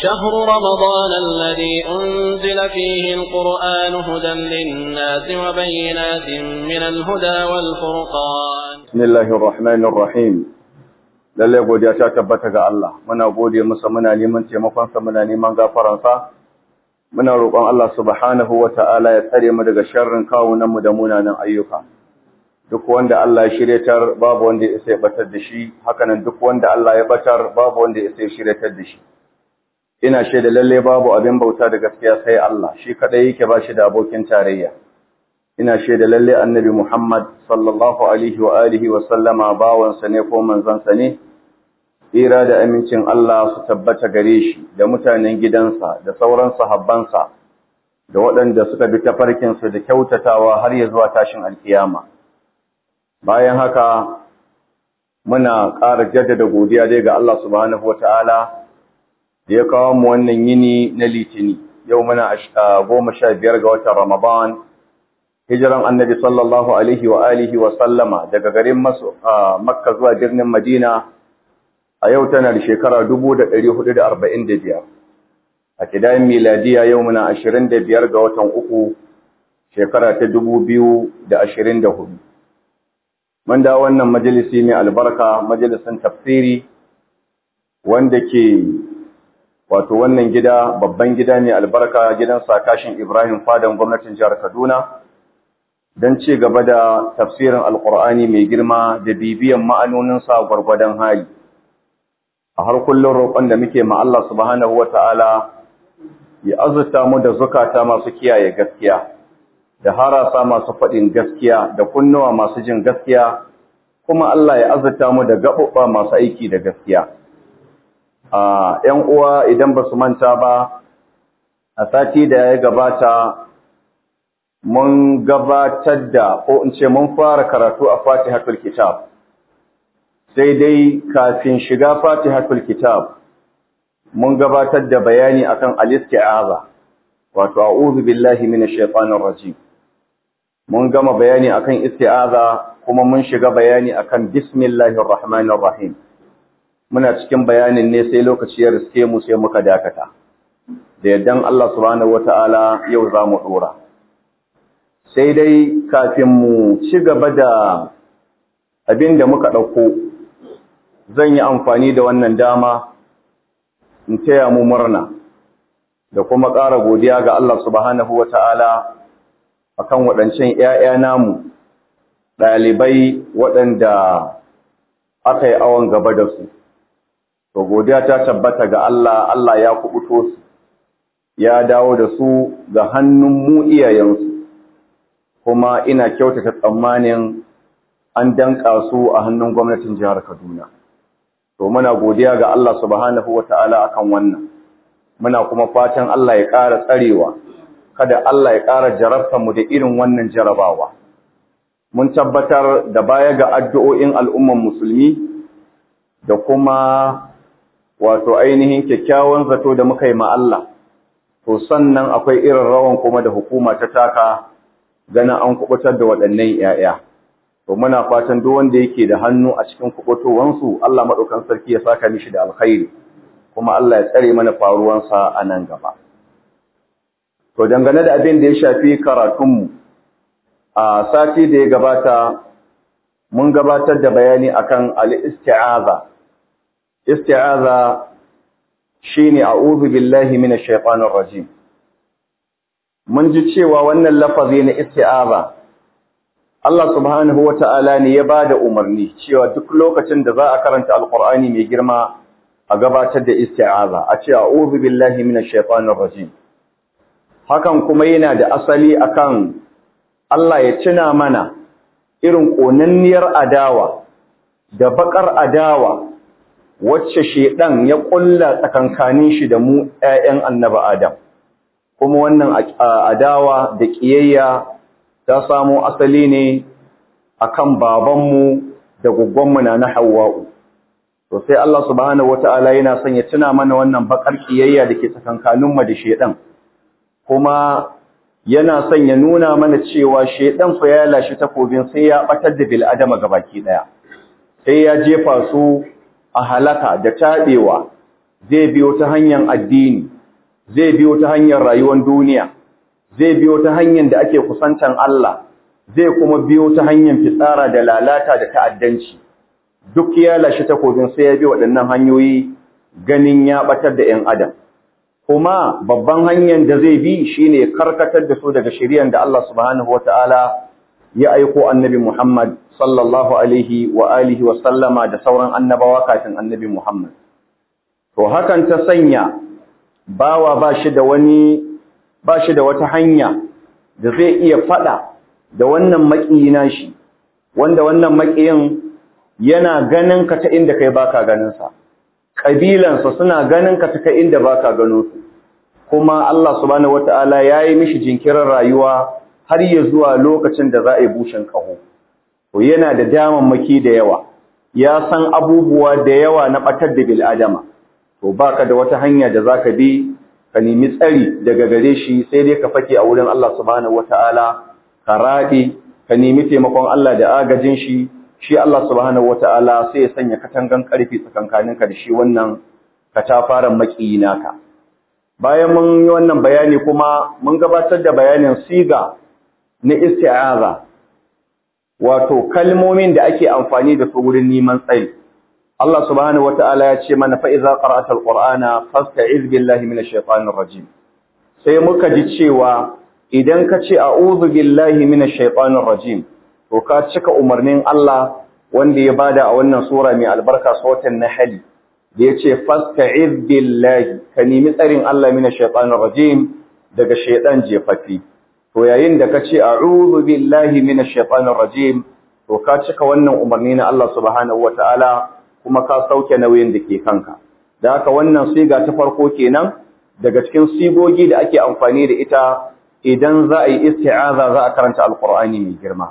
شهر رمضان الذي أنزل فيه القرآن هدى للناس وبينات من الهدى والفرقان بسم الله الرحمن الرحيم lalle godiya ta tabbata ga Allah muna gode masa muna neman taimakon sa muna neman gafaran sa muna roƙon Allah subhanahu wata'ala ya tsare mu daga sharrin kawunan mu da munanan ayyuka duk wanda Allah ya shiryatar babu wanda ya sai batar da shi hakanan duk wanda Allah ya batar babu wanda ya sai shiryatar da shi ina shaida lalle babu abin bauta da gaskiya sai Allah shi kadai yake ba shi da abokin tarayya ina shaida lalle annabi Muhammad sallallahu alaihi wa alihi wa sallama bawansa ne ko manzansa ne tsira da amincin Allah su tabbata gare shi da mutanen gidansa da sauran sahabbansa da waɗanda suka bi tafarkinsu da kyautatawa har ya zuwa tashin alkiyama bayan haka muna ƙara jaddada godiya dai ga Allah subhanahu wataala da ya kawo mu wannan yini na litini yau muna goma sha biyar ga watan Ramadan hijiran annabi sallallahu alaihi wa alihi wa sallama daga garin Makka zuwa birnin Madina a yau tana da shekara 1445 a kidayen miladiya yau muna 25 ga watan uku shekara ta 2024 mun da wannan majalisi mai albarka majalisin tafsiri wanda ke wato wannan gida babban gida mai albarka gidan sakashin Ibrahim fadan gwamnatin jihar Kaduna don ci gaba da tafsirin alkur'ani mai girma da bibiyan ma'anoninsa gwargwadon hali a har kullum roƙon da muke ma Allah subhanahu wata'ala ya azurta mu da zukata masu kiyaye gaskiya da harasa masu faɗin gaskiya da kunnuwa masu jin gaskiya kuma Allah ya azurta mu da gaɓuɓɓa masu aiki da gaskiya a ‘yan uwa idan ba su manta ba a sati da ya gabata mun gabatar da ko in ce mun fara karatu a fatihatul kitab sai dai kafin shiga fatihatul kitab mun gabatar da bayani akan al-isti'aza wato a'udhu billahi minash shaitanir rajim mun gama bayani akan isti'aza kuma mun shiga bayani akan bismillahir rahmanir rahim muna cikin bayanin ne sai lokaci ya riske mu sai muka dakata da yaddan Allah subhanahu wataala yau za mu dora sai dai kafin mu ci gaba da abin da muka ɗauko zan yi amfani da wannan dama in taya mu murna da kuma ƙara godiya ga Allah subhanahu wa ta'ala a kan waɗancan ‘ya'ya namu ɗalibai waɗanda aka yi awon gaba da su. To, godiya ta tabbata ga Allah, Allah ya kuɓuto su, ya dawo da su ga hannun mu iyayensu. kuma ina kyautata tsammanin an danka su a hannun gwamnatin jihar Kaduna. To muna godiya ga Allah subhanahu wata'ala akan wannan. Muna kuma fatan Allah ya ƙara tsarewa, kada Allah ya ƙara jarabta mu da irin wannan jarabawa. Mun tabbatar da baya ga addu'o'in al'umman musulmi da kuma wato ainihin kyakkyawan zato da muka yi ma Allah. To sannan akwai irin rawan kuma da hukuma ta taka ganin an kubutar da waɗannan ‘ya'ya. To, muna fatan duk wanda yake da hannu a cikin kubutowansu, Allah maɗaukan sarki ya saka mishi da alkhairi, kuma Allah ya tsare mana faruwansa a nan gaba. To, dangane da abin da ya shafi karatunmu, a sati da ya gabata, mun gabatar da bayani akan al-isti'aza. Isti'aza shi ne a'udhu billahi minash shaitanir rajim. mun ji cewa wannan lafazi na isti'aza Allah subhanahu wata'ala ne ya bada umarni cewa duk lokacin da za a karanta alqur'ani mai girma a gabatar da isti'aza a ce a'udhu billahi minash shaitanir rajim hakan kuma yana da asali akan Allah ya tuna mana irin konanniyar adawa da bakar adawa wacce shedan ya kulla tsakankanin shi da mu ƴaƴan annabi Adam kuma wannan adawa da ƙiyayya ta samo asali ne akan babanmu da guggonmu na na Hawwa'u to sai Allah subhanahu wata'ala yana son ya tuna mana wannan bakar ƙiyayya da ke tsakankaninmu da shedan kuma yana son ya nuna mana cewa shedan fa ya lashi takobin sai ya batar da bil adama gabaki daya sai ya jefa su a halaka da tabewa zai biyo ta hanyar addini zai biyo ta hanyar rayuwar duniya zai biyo ta hanyar da ake kusantan Allah zai kuma biyo ta hanyar fitsara da lalata da ta'addanci duk ya lashe takobin sai ya bi waɗannan hanyoyi ganin ya batar da 'yan adam kuma babban hanyar da zai bi shine karkatar da su daga shari'ar da Allah subhanahu wataala ya aiko annabi Muhammad sallallahu alaihi wa alihi wa sallama da sauran annabawa kafin annabi Muhammad to hakan ta sanya bawa ba shi da wani ba shi da wata hanya da zai iya fada da wannan maƙiyina shi wanda wannan maƙiyin yana ganin ka ta inda kai baka ganin sa kabilansa suna ganin ka ta kai inda baka gano su kuma Allah subhanahu wataala yayi mishi jinkirin rayuwa har ya zuwa lokacin da za a yi bushin kaho to yana da damammaki da yawa ya san abubuwa da yawa na batar da bil adama to baka da wata hanya da zaka bi ka nemi tsari daga gare shi sai dai ka fake a wurin Allah subhanahu wataala ka raɗe ka nemi taimakon Allah da agajin shi shi Allah subhanahu wataala sai ya sanya katangan karfi tsakankaninka da shi wannan katafaren makiyi naka bayan mun yi wannan bayani kuma mun gabatar da bayanin siga na isti'aza wato kalmomin da ake amfani da su wurin neman tsari Allah subhanahu wataala ya ce mana fa iza qara'ta alqur'ana fasta'iz billahi minash shaitanir rajim sai muka ji cewa idan ka ce a'udhu billahi minash shaitanir rajim to ka cika umarnin Allah wanda ya bada a wannan sura mai albarka sautan nahl da yace fasta'iz billahi ka nemi tsarin Allah minash shaitanir rajim daga shaitan jefafi to yayin da ka ce a'udhu billahi minash shaitanir rajim to ka cika wannan umarni na Allah subhanahu wataala kuma ka sauke nauyin da ke kanka da haka wannan siga ta farko kenan daga cikin sigogi da ake amfani da ita idan za a yi isti'aza za a karanta alqur'ani mai girma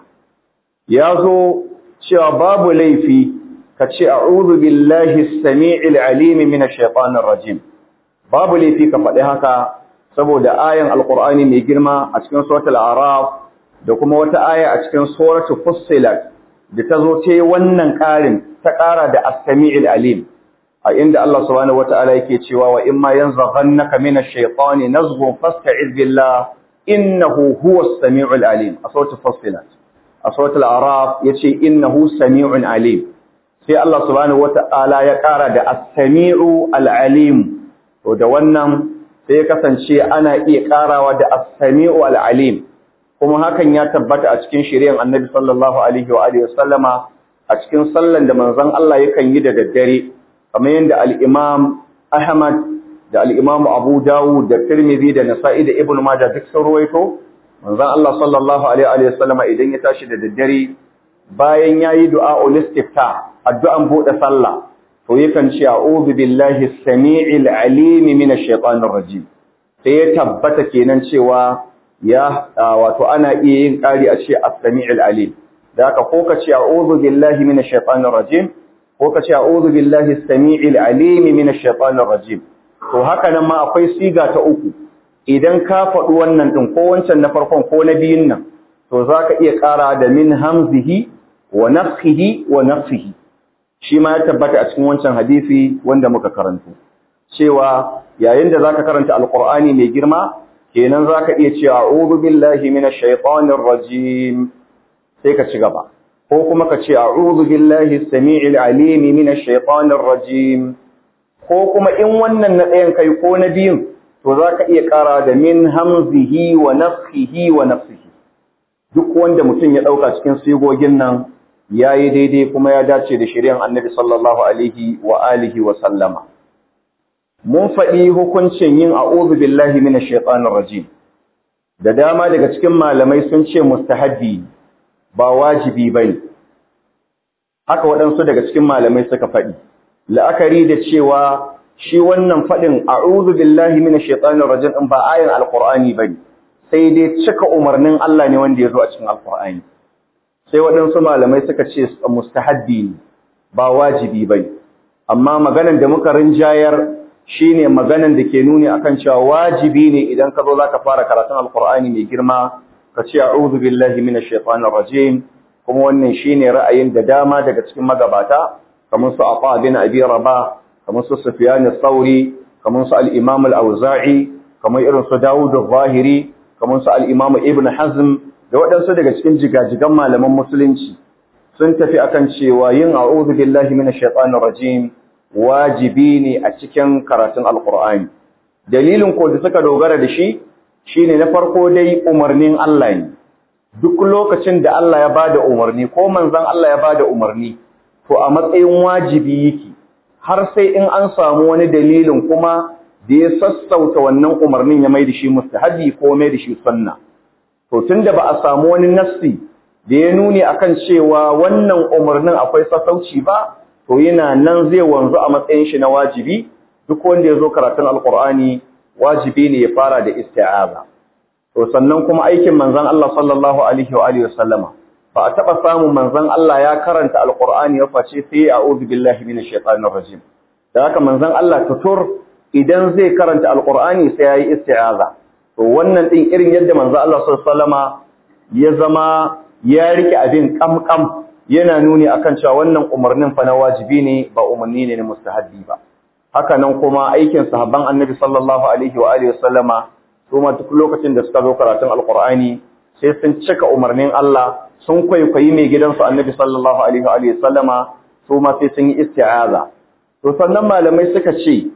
ya zo cewa babu laifi ka ce a'udhu billahi as-sami'il 'alim minash shaitanir rajim babu laifi ka faɗi haka saboda ayan alqur'ani mai girma a cikin suratul a'raf da kuma wata aya a cikin suratul fussilat da ta zo ta yi wannan ƙarin ta ƙara da as-sami'il alim a inda Allah subhanahu wata'ala yake cewa wa imma yanzaghannaka minash shaitani nazghun fasta'iz billah innahu huwas sami'ul alim a suratul fussilat a suratul a'raf yace innahu sami'un alim sai Allah subhanahu wata'ala ya ƙara da as-sami'u al-alim to da wannan sai ya kasance ana iya ƙarawa da as-sami'u al-alim kuma hakan ya tabbata a cikin shiryan Annabi sallallahu alaihi wa alihi wasallama a cikin sallan da manzon Allah yakan yi da daddare kamar yadda al-Imam Ahmad da al-Imam Abu Dawud da Tirmidhi da Nasa'i da Ibn Majah duk sun ruwaito manzon Allah sallallahu alaihi wa sallama idan ya tashi da daddare bayan yayi du'a ul-istiftah addu'an bude sallah to yakan ce a'udhu billahi as-sami'il 'alim minash shaitanir rajim sai ya tabbata kenan cewa ya wato ana iya yin ƙari a ce as-sami'il 'alim da haka ko ka ce a'udhu billahi minash shaitanir rajim ko ka ce a'udhu billahi as-sami'il 'alim minash shaitanir rajim to haka nan ma akwai siga ta uku idan ka faɗi wannan din ko wancan na farkon ko na biyun nan to zaka iya ƙara da min hamzihi wa nafsihi wa nafsihi shi ma ya tabbata a cikin wancan hadisi wanda muka karanto cewa yayin da zaka karanta alqur'ani mai girma kenan zaka iya cewa a'udhu billahi minash shaitanir rajim sai ka ci gaba ko kuma ka ce a'udhu billahi as-sami'il 'alim minash shaitanir rajim ko kuma in wannan na ɗayan kai ko na biyun to zaka iya ƙara da min hamzihi wa nafthihi wa nafsihi duk wanda mutum ya ɗauka cikin sigogin nan yayi daidai kuma ya dace da shari'ar Annabi sallallahu alaihi wa alihi wa sallama mun faɗi hukuncin yin a'udhu billahi minash shaitanir rajim da dama daga cikin malamai sun ce mustahabbi ba wajibi bane haka waɗansu daga cikin malamai suka faɗi la'akari da cewa shi wannan faɗin a'udhu billahi minash shaitanir rajim in ba ayin alqur'ani bane sai dai cika umarnin Allah ne wanda ya zo a cikin alqur'ani sai waɗansu malamai suka ce mustahabbi ne ba wajibi bane amma maganan da muka rinjayar shine maganan da ke nuni akan cewa wajibi ne idan ka zo zaka fara karatun alqur'ani mai girma ka ce a'udhu billahi minash shaitanir rajim kuma wannan shine ra'ayin da dama daga cikin magabata kamar su Afa bin Abi Rabah kamar su Sufyan al-Thawri kamar su al-Imam al-Auza'i kamar irin su Dawud al-Zahiri kamar su al-Imam Ibn Hazm da waɗansu daga cikin jigajigan malaman musulunci sun tafi akan cewa yin a'udhu billahi minash shaitanir rajim wajibi ne a cikin karatun alqur'ani dalilin ko da suka dogara da shi shine na farko dai umarnin Allah ne duk lokacin da Allah ya bada umarni ko manzon Allah ya bada umarni to a matsayin wajibi yake har sai in an samu wani dalilin kuma da ya sassauta wannan umarnin ya mai da shi mustahabi ko mai da shi sunna to tunda ba a samu wani nassi da ya nuni akan cewa wannan umarnin akwai sassauci ba to yana nan zai wanzu a matsayin shi na wajibi duk wanda ya zo karatun alqur'ani wajibi ne ya fara da isti'aza to sannan kuma aikin manzon Allah sallallahu alaihi wa alihi wasallama ba a taba samun manzon Allah ya karanta alqur'ani ya face sai a'udhu billahi minash shaitanir rajim da haka manzon Allah tutur idan zai karanta alqur'ani sai yayi isti'aza to wannan din irin yadda manzon Allah sallallahu alaihi wasallama ya zama ya rike abin kamkam yana nuni akan cewa wannan umarnin fa na wajibi ne ba umarni ne na mustahabbi ba haka nan kuma aikin sahabban annabi sallallahu alaihi wa alihi wasallama su ma duk lokacin da suka zo karatun alqur'ani sai sun cika umarnin Allah sun kwaikwayi mai gidansu annabi sallallahu alaihi wa alihi wasallama su ma sai sun yi isti'aza to sannan malamai suka ce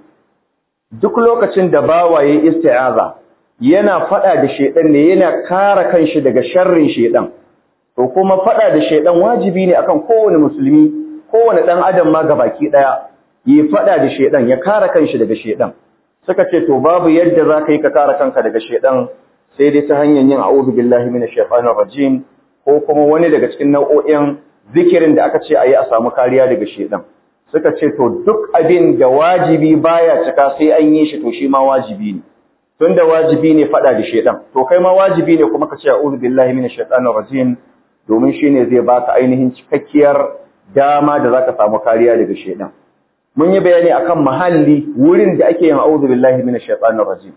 duk lokacin da bawaye isti'aza yana fada da shedan ne yana kare kanshi daga sharrin shedan to kuma fada da shedan wajibi ne akan kowane musulmi kowane dan adam ma gabaki daya yi fada da shedan ya kare kanshi daga shedan suka ce to babu yadda zaka yi ka kare kanka daga shedan sai dai ta hanyar yin a'udhu billahi minash shaitanir rajim ko kuma wani daga cikin nau'o'in zikirin da aka ce ayi a samu kariya daga shedan suka ce to duk abin da wajibi baya cika sai an yi shi to shi ma wajibi ne tunda wajibi ne fada da shedan to kai ma wajibi ne kuma ka ce a'udhu billahi minash shaitanir rajim domin shine zai baka ainihin cikakkiyar dama da zaka samu kariya daga shedan mun yi bayani akan mahalli wurin da ake yin a'udhu billahi minash shaitanir rajim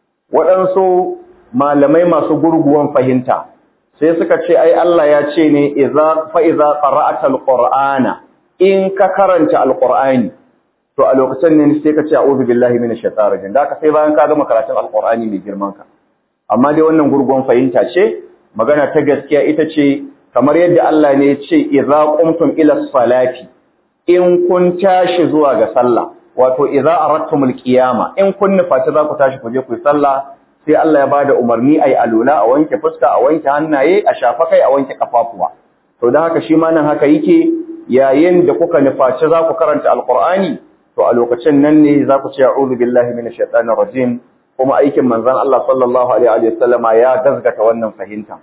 waɗansu malamai masu gurguwan fahimta sai suka ce ai Allah ya ce ne idza fa idza qara'ata alqur'ana in ka karanta alqur'ani to a lokacin ne sai ka ce a'udhu billahi minash shaitanir rajim da ka sai bayan ka gama karatun alqur'ani mai girman ka amma dai wannan gurguwan fahimta ce magana ta gaskiya ita ce kamar yadda Allah ne ya ce idza qumtum ila salati in kun tashi zuwa ga sallah wato idza aradtumul qiyama in kun nufaci za ku tashi ku je ku yi sallah sai Allah ya bada umarni ayi alula a wanke fuska a wanke hannaye a shafa kai a wanke kafafuwa to dan haka shi ma nan haka yake yayin da kuka nufaci za ku karanta alqur'ani to a lokacin nan ne za ku ce a'udhu billahi minash shaitanir rajim kuma aikin manzon Allah sallallahu alaihi wa sallama ya gazgata wannan fahimta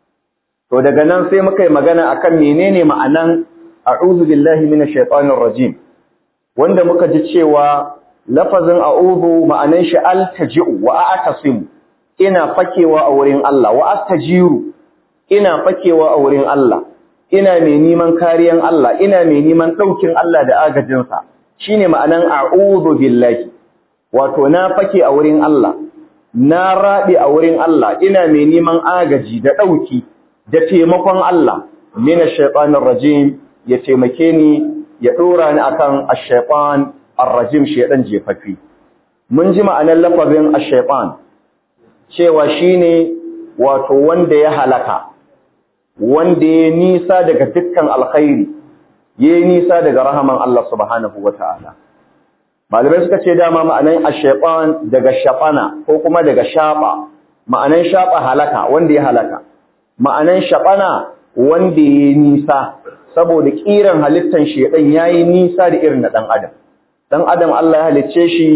to daga nan sai muka yi magana akan menene ma'anan a'udhu billahi minash shaitanir rajim wanda muka ji cewa lafazin a'udhu ma'anan shi altaji'u wa a'tasim ina fakewa a wurin Allah wa astajiru ina fakewa a wurin Allah ina mai neman kariyan Allah ina mai neman daukin Allah da agajin sa shine ma'anan a'udhu billahi wato na fake a wurin Allah na rabi a wurin Allah ina mai neman agaji da dauki da taimakon Allah minash shaitanir rajim ya taimake ni ya dora ni akan ash-shaytan ar-rajim shaydan jefaffi mun ji ma'anar lafazin ash-shaytan cewa shine wato wanda ya halaka wanda ya nisa daga dukkan alkhairi ya nisa daga rahaman Allah subhanahu wataala malamai suka ce dama ma'anar ash-shaytan daga shafana ko kuma daga shafa ma'anar shafa halaka wanda ya halaka ma'anar shafana wanda ya nisa saboda kiran halittan shedan yayi nisa da irin na dan adam dan adam Allah ya halicce shi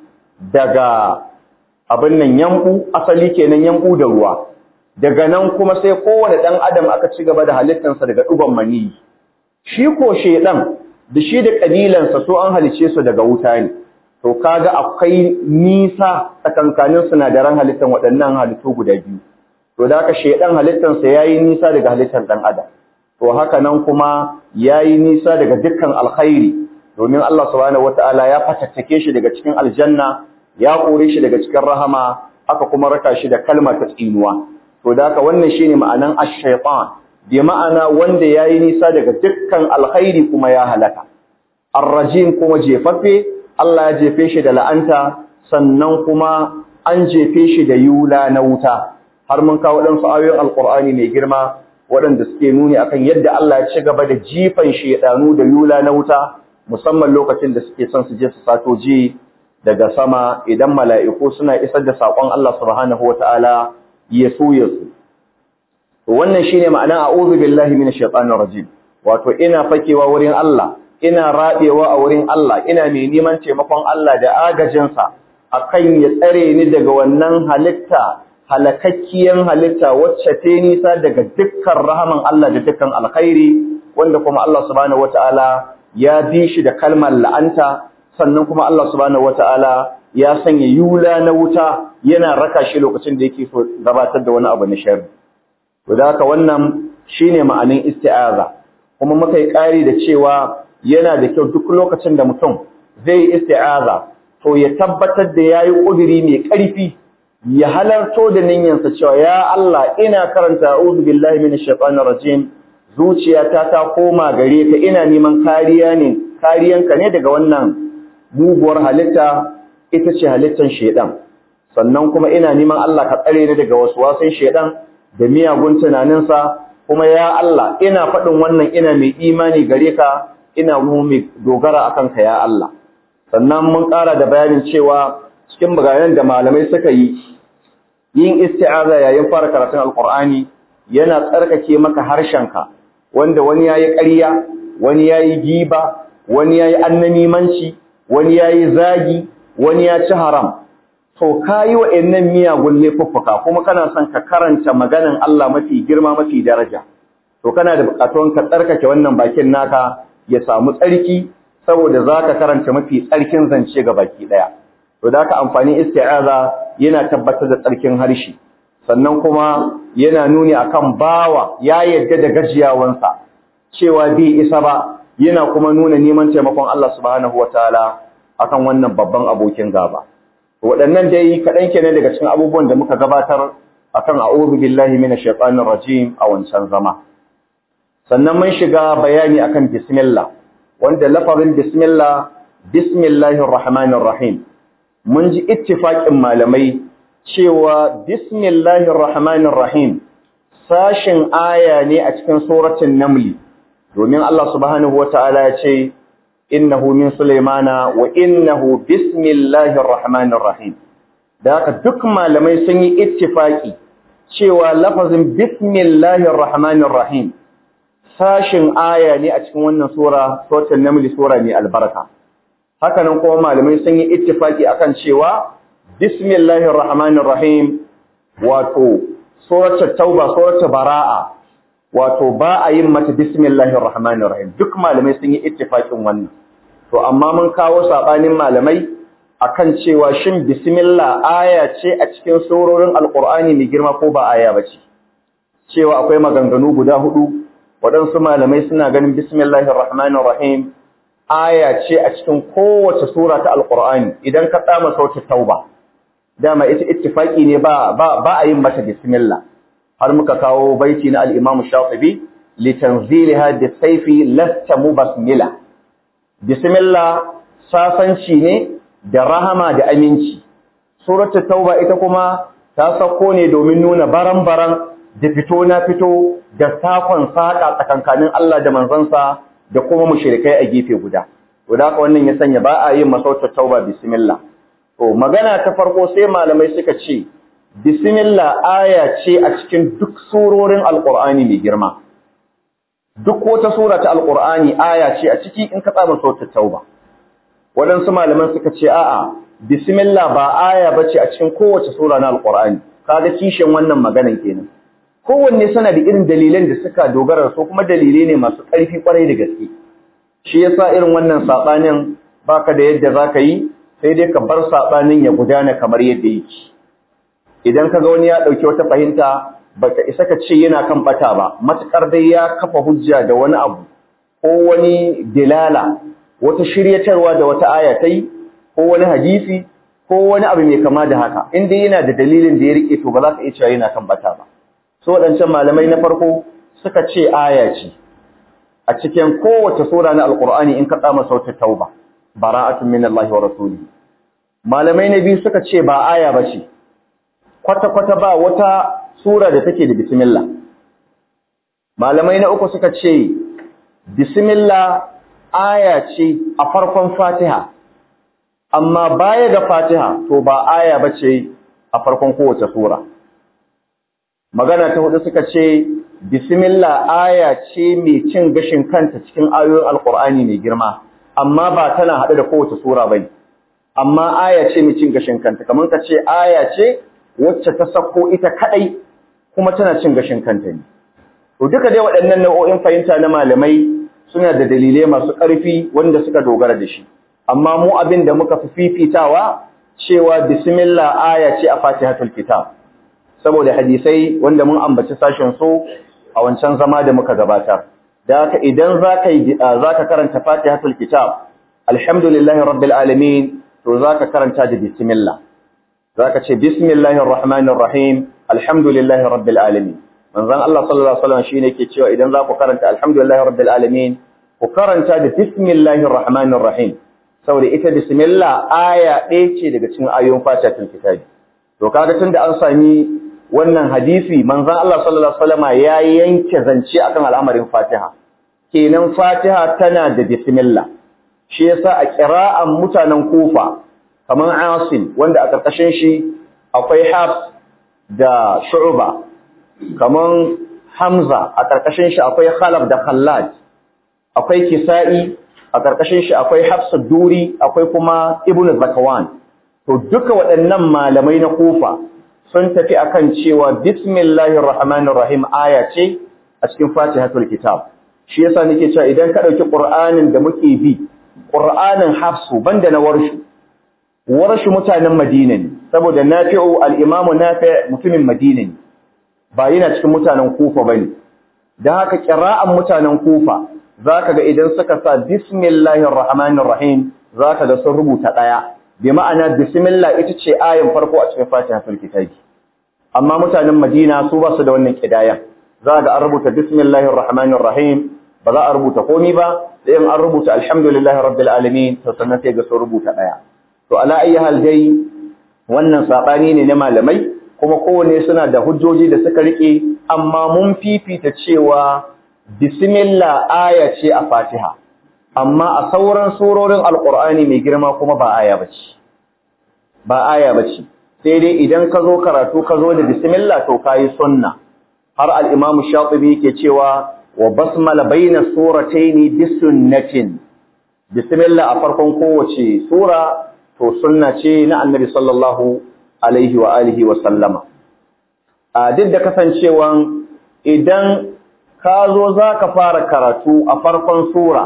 daga abin nan yanku asali kenan yanku da ruwa daga nan kuma sai kowane dan adam aka ci gaba da halittansa daga duban mani shi ko shedan da shi da kabilansa so an halicce su daga wuta ne to kaga akwai nisa tsakankanin sinadaran halittan waɗannan halittu guda biyu to da haka shedan halittansa yayi nisa daga halittan dan adam to haka nan kuma yayi nisa daga dukkan alkhairi domin Allah subhanahu wataala ya fatattake shi daga cikin aljanna ya kore shi daga cikin rahama aka kuma raka shi da kalmar ta tsinuwa to da haka wannan shine ma'anan ash-shaytan bi ma'ana wanda yayi nisa daga dukkan alkhairi kuma ya halaka ar-rajim kuma jefaffe Allah ya jefe shi da la'anta sannan kuma an jefe shi da yula na wuta har mun kawo ɗansu ayoyin alƙur'ani mai girma waɗanda suke nuni akan yadda Allah ya ci gaba da jifan shedanu da yula na wuta musamman lokacin da suke son su je su sato ji daga sama idan mala'iku suna isar da saƙon Allah subhanahu wata'ala ya so ya so to wannan shine ma'ana a'udhu billahi minash shaitanir rajim wato ina fakewa wurin Allah ina rabewa a wurin Allah ina mai neman taimakon Allah da agajinsa akan ya tsare ni daga wannan halitta halakakkiyan halitta wacce ta nisa daga dukkan rahaman Allah da dukkan alkhairi wanda kuma Allah subhanahu wataala ya bi shi da kalmar la'anta sannan kuma Allah subhanahu wataala ya sanya yula na wuta yana raka shi lokacin da yake so gabatar da wani abu na sharri to da haka wannan shine ma'anin isti'aza kuma muka yi ƙari da cewa yana da kyau duk lokacin da mutum zai yi isti'aza to ya tabbatar da yayi ƙuduri mai ƙarfi ya halarto da niyyarsa cewa ya Allah ina karanta a'udhu billahi minash shaitanir rajim zuciyata ta koma gare ka ina neman kariya ne kariyanka ne daga wannan muguwar halitta ita ce halittar shedan sannan kuma ina neman Allah ka tsare ni daga waswasin shedan da miyagun tunaninsa kuma ya Allah ina faɗin wannan ina mai imani gare ka ina mai dogara akan ka ya Allah sannan mun ƙara da bayanin cewa cikin bayanan da malamai suka yi yin isti'aza yayin fara karatun alqur'ani yana tsarkake maka harshenka wanda wani yayi ƙarya wani yayi giba wani yayi annamimanci wani yayi zagi wani ya ci haram to kayi wa'annan miyagun laifuffuka kuma kana son ka karanta maganan Allah mafi girma mafi daraja to kana da bukatun ka tsarkake wannan bakin naka ya samu tsarki saboda zaka karanta mafi tsarkin zance ga baki daya to da ka amfani isti'aza yana tabbatar da tsarkin harshe sannan kuma yana nuni akan bawa ya yadda da gajiyawansa cewa bai isa ba yana kuma nuna neman taimakon Allah subhanahu wataala akan wannan babban abokin gaba waɗannan dai kaɗan kenan daga cikin abubuwan da muka gabatar akan a'udhu billahi minash shaitanir rajim a wancan zama sannan mun shiga bayani akan bismillah wanda lafazin bismillah bismillahir rahmanir rahim mun ji ittifaqin malamai cewa bismillahir rahmanir rahim sashin aya ne a cikin suratul naml domin Allah subhanahu wataala ya ce innahu min sulaimana wa innahu bismillahir rahmanir rahim da haka duk malamai sun yi ittifaki cewa lafazin bismillahir rahmanir rahim sashin aya ne a cikin wannan sura suratul naml sura mai albarka haka nan kuma malamai sun yi ittifaki akan cewa bismillahir rahmanir rahim wato suratul tauba suratul baraa wato ba a yin mata bismillahir rahmanir rahim duk malamai sun yi ittifakin wannan to amma mun kawo sabanin malamai akan cewa shin bismillah aya ce a cikin surorin alqur'ani mai girma ko ba aya bace cewa akwai maganganu guda hudu waɗansu malamai suna ganin bismillahir rahmanir rahim aya ce a cikin kowace sura ta alqur'ani idan ka tsama sautin tauba dama ita ittifaki ne ba ba a yin mata bismillah har muka kawo baiti na al-Imam Shafi'i litanzilha bisayfi lasta mubasmila bismillah sasanci ne da rahama da aminci suratul tauba ita kuma ta sako ne domin nuna baran-baran da fito na fito da sakon saka tsakankanin Allah da manzansa da kuma mushrikai a gefe guda to da haka wannan ya sanya ba a yin masautar tauba bismillah to magana ta farko sai malamai suka ce bismillah aya ce a cikin duk surorin alqur'ani mai girma duk wata sura ta alqur'ani aya ce a ciki in ka tsaba sautar tauba waɗansu malaman suka ce a'a bismillah ba aya bace a cikin kowace sura na alqur'ani kaga kishin wannan maganan kenan kowanne suna da irin dalilan da suka dogara su kuma dalilai ne masu ƙarfi kwarai da gaske shi yasa irin wannan sabanin baka da yadda zaka yi sai dai ka bar sabanin ya gudana kamar yadda yake idan kaga wani ya dauki wata fahimta baka isa ka ce yana kan bata ba matukar dai ya kafa hujja da wani abu ko wani dilala wata shiryatarwa da wata aya tai ko wani hadisi ko wani abu mai kama da haka in dai yana da dalilin da ya rike to ba za ka iya cewa yana kan bata ba so wadancan malamai na farko suka ce aya ce a cikin kowace sura na alqur'ani in ka tsama sautin tauba bara'atun min Allah wa rasulihi malamai na biyu suka ce ba aya bace kwata kwata ba wata sura da take da bismillah malamai na uku suka ce bismillah aya ce a farkon Fatiha amma baya ga Fatiha to ba aya bace a farkon kowace sura magana ta hudu suka ce bismillah aya ce mai cin gashin kanta cikin ayoyin alqur'ani mai girma amma ba tana hade da kowace sura bane amma aya ce mai cin gashin kanta kamar ka ce aya ce wacce ta sako ita kadai kuma tana cin gashin kanta ne to duka dai waɗannan nau'o'in fahimta na malamai suna da dalilai masu ƙarfi wanda suka dogara da shi amma mu abin da muka fi fifitawa cewa bismillah aya ce a fatihatul kitab saboda hadisai wanda mun ambaci sashen su a wancan zama da muka gabatar da haka idan zaka yi zaka karanta fatihatul kitab alhamdulillahi rabbil alamin to zaka karanta da bismillah zaka ce bismillahir rahmanir rahim alhamdulillahi rabbil alamin manzon Allah sallallahu alaihi wasallam shine yake cewa idan za ku karanta alhamdulillahi rabbil alamin ku karanta da bismillahir rahmanir rahim saboda ita bismillah aya ɗaya ce daga cikin ayoyin fatihatul kitabi to kaga tunda an sami wannan hadisi manzon Allah sallallahu alaihi wasallam ya yanke zance akan al'amarin fatiha kenan fatiha tana da bismillah shi yasa a qira'an mutanen kufa kaman asim wanda a karkashin shi akwai hafs da shu'ba kaman Hamza a ƙarƙashin shi akwai Khalaf da Khallad akwai Kisa'i a ƙarƙashin shi akwai Hafs Duri akwai kuma Ibn Zakwan to duka waɗannan malamai na Kufa sun tafi akan cewa bismillahir rahmanir rahim aya ce a cikin Fatihatul Kitab shi yasa nake cewa idan ka dauki Qur'anin da muke bi Qur'anin Hafsu banda na Warshu Warshu mutanen Madina ne saboda Nafi'u al-Imam Nafi' mutumin Madina ne ba yana cikin mutanen kufa bane dan haka qira'an mutanen kufa zaka ga idan suka sa bismillahir rahmanir rahim zaka ga sun rubuta daya bi ma'ana bismillah ita ce ayin farko a cikin fatihatul kitabi amma mutanen madina su ba su da wannan kidayan zaka ga an rubuta bismillahir rahmanir rahim ba za a rubuta komai ba sai in an rubuta alhamdulillahi rabbil alamin to sannan sai ga sun rubuta daya to ala ayi hal dai wannan sabani ne na malamai kuma kowane suna da hujjoji da suka rike amma mun fifita cewa bismillah aya ce a Fatiha amma a sauran surorin alqur'ani mai girma kuma ba aya bace ba aya bace sai dai idan ka zo karatu ka zo da bismillah to kai sunna har al-imam shatibi yake cewa wa basmala baina suratayn bisunnatin bismillah a farkon kowace sura to sunna ce na annabi sallallahu alaihi wa alihi wa sallama a duk da kasancewan idan ka zo za ka fara karatu a farkon sura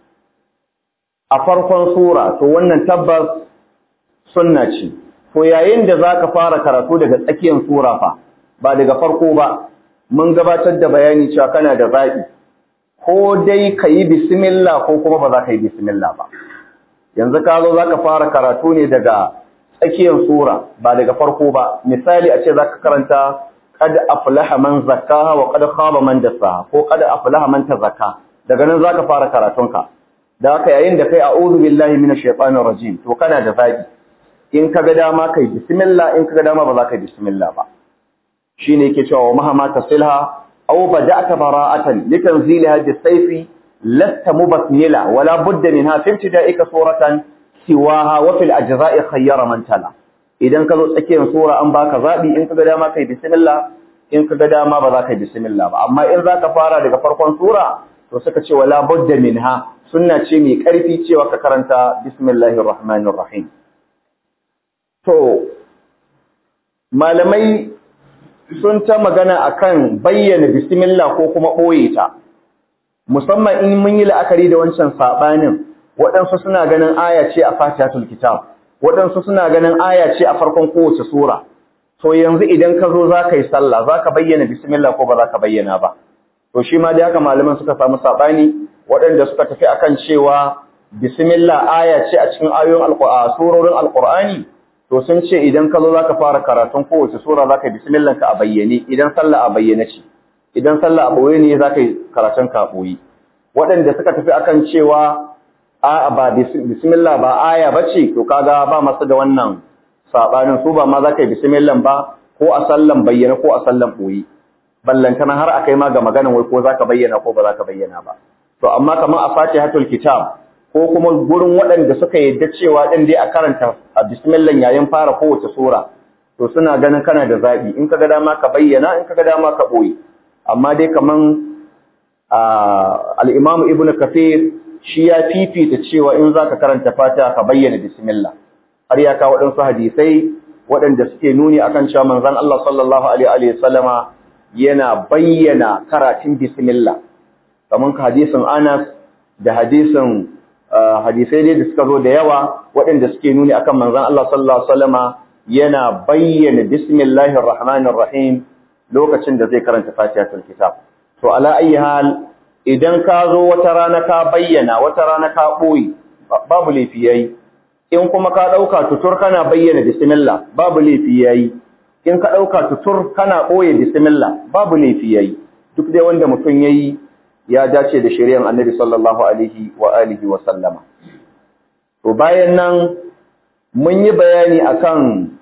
a farkon sura to wannan tabbas sunna ce to yayin da za ka fara karatu daga tsakiyar sura fa ba daga farko ba mun gabatar da bayani cewa kana da zaɓi ko dai ka yi bismillah ko kuma ba za ka yi bismillah ba yanzu ka zo za ka fara karatu ne daga tsakiyar sura ba daga farko ba misali a ce za ka karanta qad aflaha man zakkaha wa qad khaba man dassaha ko qad aflaha man tazakka daga nan za ka fara karatunka da haka yayin da kai a'udhu billahi minash shaitanir rajim to kana da zabi in ka ga dama kai bismillah in ka ga dama ba za ka yi bismillah ba shine yake cewa mahama tasilha aw bada'ta bara'atan litanzilha bis-sayfi lasta mubasmila wala budda minha fi ibtida'ika suratan siwaha wa fil ajza'i khayyara man tala idan ka zo tsakiyar sura an baka zabi in ka ga dama kai bismillah in ka ga dama ba za ka yi bismillah ba amma in za ka fara daga farkon sura to suka ce wala budda minha sunna ce mai karfi cewa ka karanta bismillahir rahmanir rahim to malamai sun ta magana akan bayyana bismillah ko kuma ɓoye ta musamman in mun yi la'akari da wancan saɓanin waɗansu suna ganin aya ce a fatihatul kitab waɗansu suna ganin aya ce a farkon kowace sura to yanzu idan ka zo za ka yi sallah za ka bayyana bismillah ko ba za ka bayyana ba to shi ma dai haka malaman suka samu saɓani waɗanda suka tafi akan cewa bismillah aya ce a cikin ayoyin surorin alƙur'ani to sun ce idan ka zo za ka fara karatun kowace sura za ka yi bismillah ka a bayyane idan sallah a bayyane ce idan sallah a ɓoye ne za ka yi karatun ka a ɓoye waɗanda suka tafi akan cewa a ba bismillah ba aya bace to kaga ba masu da wannan sabanin su ba ma za ka yi bismillah ba ko a sallan bayyana ko a sallan boye ballantana har akai ma ga maganan wai ko za ka bayyana ko ba za ka bayyana ba to amma kamar a fatihatul kitab ko kuma gurin waɗanda suka yadda cewa ɗin dai a karanta a bismillah yayin fara kowace sura to suna ganin kana da zaɓi in ka ga dama ka bayyana in ka ga dama ka ɓoye amma dai kaman al'imamu ibn kafir shi ya fifita cewa in za ka karanta fata ka bayyana bismillah har ya kawo waɗansu hadisai waɗanda suke nuni akan cewa manzon Allah sallallahu alaihi wa sallama yana bayyana karatun bismillah kaman hadisin Anas da hadisin hadisai ne da suka zo da yawa waɗanda suke nuni akan manzon Allah sallallahu alaihi wa sallama yana bayyana bismillahir rahmanir rahim lokacin da zai karanta fatihatul kitab to ala ayi hal idan ka zo wata rana ka bayyana wata rana ka boye babu laifi yayi in kuma ka dauka tutur kana bayyana bismillah babu laifi yayi in ka dauka tutur kana boye bismillah babu laifi yayi duk dai wanda mutum yayi ya dace da shari'ar annabi sallallahu alaihi wa alihi wa sallama to bayan nan mun yi bayani akan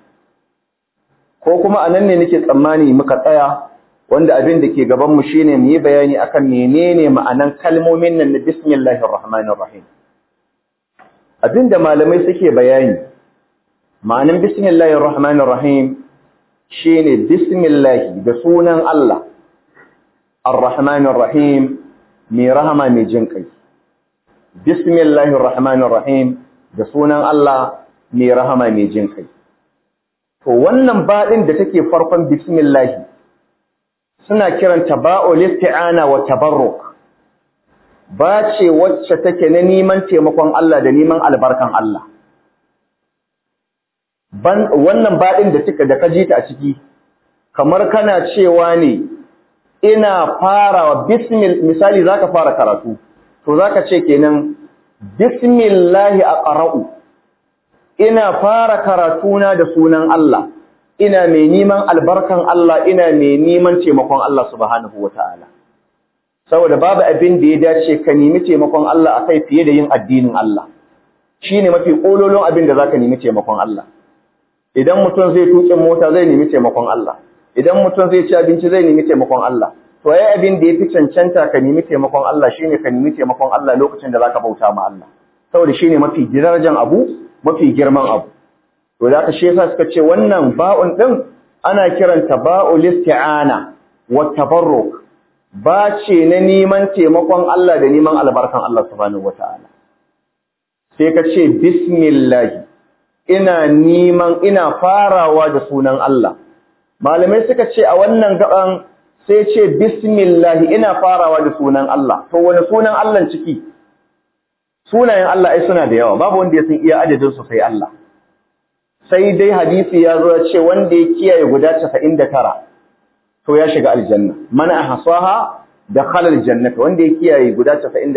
ko kuma anan ne nake tsammani muka tsaya wanda abin da ke gaban mu shine mu yi bayani akan menene ma'anan kalmomin nan na bismillahir rahmanir rahim abinda malamai suke bayani ma'anan bismillahir rahmanir rahim shine bismillah da sunan Allah ar-rahmanir rahim mai rahama mai jin kai bismillahir rahmanir rahim da sunan Allah mai rahama mai jin kai to wannan baɗin da take farkon bismillah suna kiranta ba'ul isti'ana wa tabarruk ba ce wacce take na neman taimakon Allah da neman albarkan Allah ban wannan baɗin da take da kaji ta a ciki kamar kana cewa ne ina farawa bismil misali zaka fara karatu to zaka ce kenan bismillahi aqra'u ina fara karatuna da sunan Allah ina mai neman albarkan Allah ina mai neman taimakon Allah subhanahu wataala saboda babu abin da ya dace ka nemi taimakon Allah akai fiye da yin addinin Allah shine mafi kololon abin da zaka nemi taimakon Allah idan mutum zai tuƙin mota zai nemi taimakon Allah idan mutum zai ci abinci zai nemi taimakon Allah to yayi abin da yafi cancanta ka nemi taimakon Allah shine ka nemi taimakon Allah lokacin da zaka bauta ma Allah saboda shine mafi darajar abu mafi girman abu to da ka shi yasa suka ce wannan ba'un din ana kiranta ba'ul isti'ana wa tabarruk ba ce na neman taimakon Allah da neman albarkan Allah subhanahu wataala sai ka ce bismillah ina neman ina farawa da sunan Allah malamai suka ce a wannan gaban sai ce bismillah ina farawa da sunan Allah to wani sunan Allah ciki sunayen Allah ai suna da yawa babu wanda ya san iya adadin su sai Allah sai dai hadisi ya zo ce wanda ya kiyaye guda 99 to ya shiga aljanna man ahsaha dakhala aljannata wanda ya kiyaye guda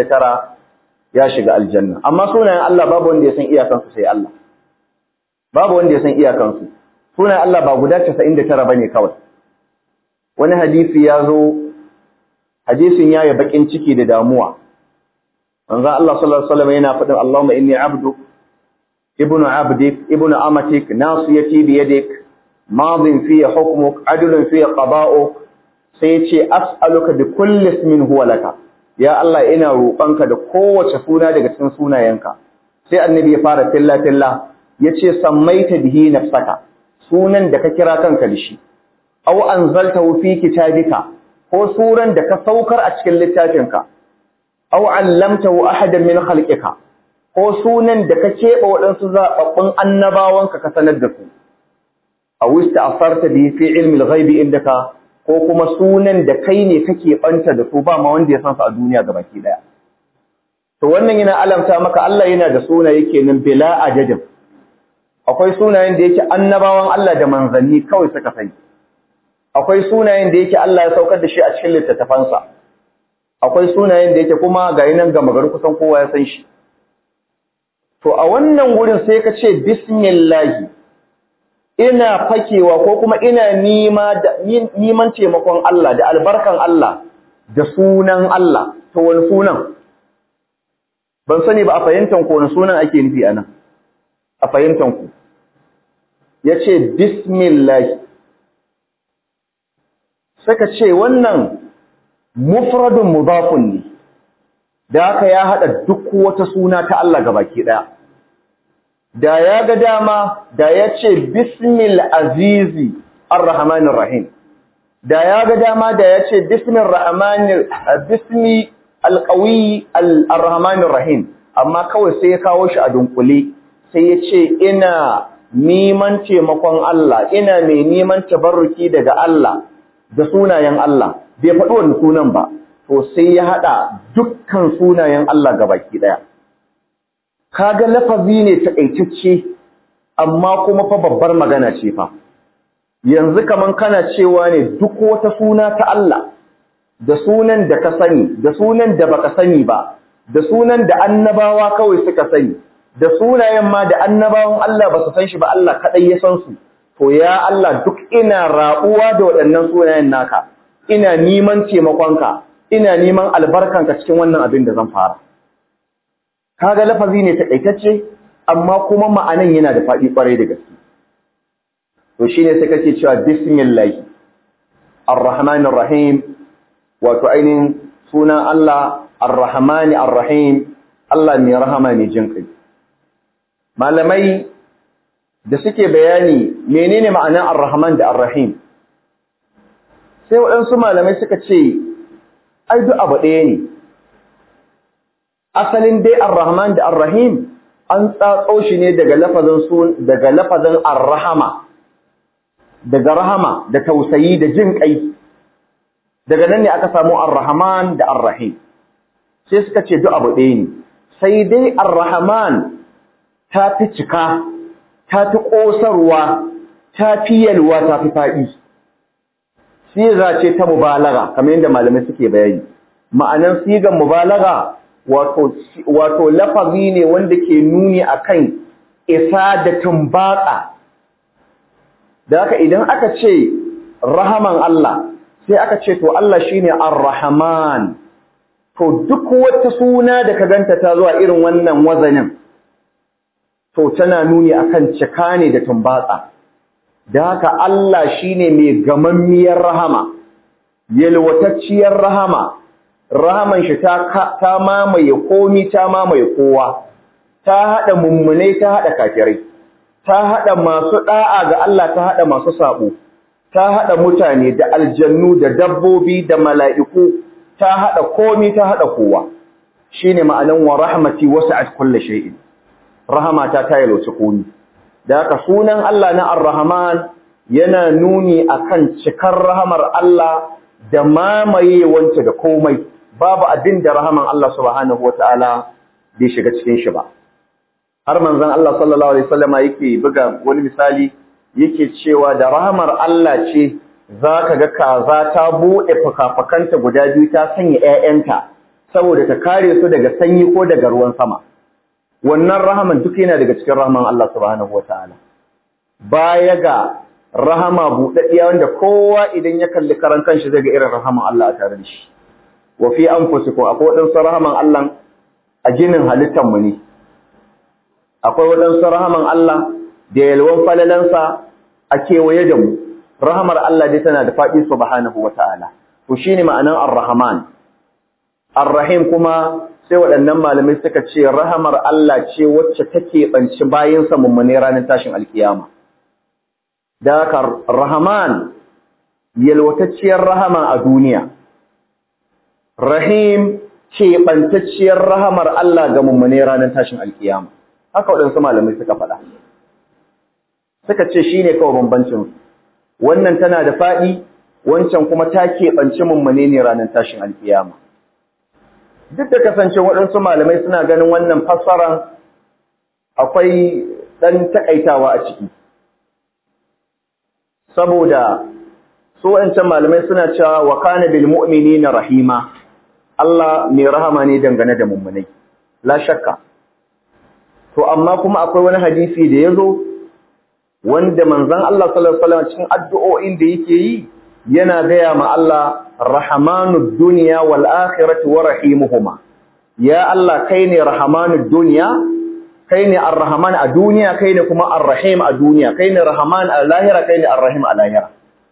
99 ya shiga aljanna amma sunayen Allah babu wanda ya san iyakan su sai Allah babu wanda ya san iyakan su sunayen Allah ba guda 99 bane kawai wani hadisi ya zo hadisin yayi bakin ciki da damuwa manzo Allah sallallahu alaihi wasallam yana faɗin Allahumma inni abdu ibnu abdik ibnu amatik nasiyati bi yadik madin fi hukmuk adlun fi qada'uk sai ce as'aluka bi kulli ismin huwa laka ya Allah ina roƙonka da kowace suna daga cikin sunayenka sai annabi ya fara tilla tilla yace sammaita bihi nafsaka sunan da ka kira kanka da shi aw anzaltahu fi kitabika ko suran da ka saukar a cikin littafinka aw allamtahu ahadan min khalqika ko sunan da ka keɓe waɗansu zaɓaɓɓun annabawanka ka sanar da su aw ista'farta bi fi ilmi al-ghaibi indaka ko kuma sunan da kai ne kake banta da su ba ma wanda ya san su a duniya gabaki daya to wannan yana alamta maka Allah yana da sunaye kenan bila adadin akwai sunayen da yake annabawan Allah da manzanni kawai suka sani akwai sunayen da yake Allah ya saukar da shi a cikin littattafansa akwai sunayen da yake kuma ga nan gama gari kusan kowa ya san shi to a wannan wurin sai ka ce bismillah ina fakewa ko kuma ina nima da niman taimakon Allah da albarkan Allah da sunan Allah to wani sunan ban sani ba a fahimtan ko wani sunan ake nufi anan a fahimtan ku yace bismillah saka ce wannan mufradun mudafun ne da haka ya hada duk wata suna ta Allah gabaki daya da ya ga dama da ya ce bismil azizi ar-rahmanir rahim da ya ga dama da ya ce bismil rahmanir bismi alqawi ar-rahmanir rahim amma kawai sai ya kawo shi a dunkule sai ya ce ina neman taimakon Allah ina mai neman tabarruki daga Allah da sunayen Allah bai faɗi wannan sunan ba to sai ya haɗa dukkan sunayen Allah gabaki ɗaya kaga lafazi ne taƙaitacce amma kuma fa babbar magana ce fa yanzu kaman kana cewa ne duk wata suna ta Allah da sunan da ka sani da sunan da baka sani ba da sunan da annabawa kawai suka sani da sunayen ma da annabawan Allah ba su san shi ba Allah kaɗai ya san su to ya Allah duk ina raɓuwa da waɗannan sunayen naka ina neman taimakonka ina neman albarkanka cikin wannan abin da zan fara kaga lafazi ne takaitacce amma kuma ma'anan yana da faɗi ƙwarai da gaske to shine sai kake cewa bismillah arrahmanir rahim wato ainihin sunan Allah arrahmani arrahim Allah mai rahama mai jin kai malamai da suke bayani menene ma'anar arrahman da arrahim sai waɗansu malamai suka ce ai duk abu ɗaya ne asalin dai ar-rahman da ar-rahim an tsatso shi ne daga lafazin sun daga lafazin ar-rahama daga rahama da tausayi da jin kai daga nan ne aka samu ar-rahman da ar-rahim sai suka ce duk abu ɗaya ne sai dai ar-rahman ta fi cika ta fi ƙosarwa ta fi yalwa ta fi faɗi siga ce ta mubalaga kamar yadda malamai suke bayani ma'anan sigan mubalaga wato wato lafazi ne wanda ke nuni akan isa da tumbatsa da haka idan aka ce rahaman Allah sai aka ce to Allah shine ar-rahman to duk wata suna da ka ganta ta zuwa irin wannan wazanin to tana nuni akan cika ne da tumbatsa da haka Allah shine mai gamammiyar rahama yalwatacciyar rahama rahaman shi ta ta mamaye komi ta mamaye kowa ta hada mummune ta hada kafirai ta hada masu da'a ga Allah ta hada masu sabo ta hada mutane da aljannu da dabbobi da mala'iku ta hada komi ta hada kowa shine ma'anan wa rahmati wasi'at kulli shay'in rahamata ta yalwace komi da haka sunan Allah na Ar-Rahman yana nuni akan cikar rahamar Allah da mamaye wanta da komai babu abin da rahaman Allah subhanahu wataala bai shiga cikin shi ba har manzon Allah sallallahu alaihi wasallama yake buga wani misali yake cewa da rahamar Allah ce zaka ga kaza ta bude fakafakanta guda biyu ta sanya ƴaƴanta saboda ta kare su daga sanyi ko daga ruwan sama wannan rahaman duk yana daga cikin rahaman Allah subhanahu wataala baya ga rahama buɗaɗɗiya wanda kowa idan ya kalli karan kanshi zai ga irin rahaman Allah a tare da shi wa fi anfusikum akwai wadansu rahaman Allah a ginin halittar mu ne akwai wadansu rahaman Allah da yalwan falalansa a kewaye da mu rahamar Allah dai tana da faɗi subhanahu wataala to shine ma'anan ar-rahman ar-rahim kuma sai waɗannan malamai suka ce rahamar Allah ce wacce take banci bayan sa mummune ranar tashin alkiyama da haka rahman yalwatacciyar rahama a duniya rahim keɓantacciyar rahamar Allah ga mummune ranar tashin alkiyama haka waɗansu malamai suka faɗa suka ce shine kawai bambancin wannan tana da faɗi wancan kuma ta keɓanci mummune ne ranar tashin alkiyama duk da kasance waɗansu malamai suna ganin wannan fassaran akwai ɗan taƙaitawa a ciki saboda su waɗancan malamai suna cewa wa kana bil mu'minina rahima Allah mai rahama ne dangane da mummunai la shakka to amma kuma akwai wani hadisi da yazo wanda manzon Allah sallallahu alaihi wasallam cikin addu'o'in da yake yi yana gaya ma Allah rahmanud dunya wal akhirati wa rahimuhuma ya Allah kai ne rahmanud duniya kai ne ar-rahman a duniya kai ne kuma ar-rahim a duniya kai ne rahman a lahira kai ne ar-rahim a lahira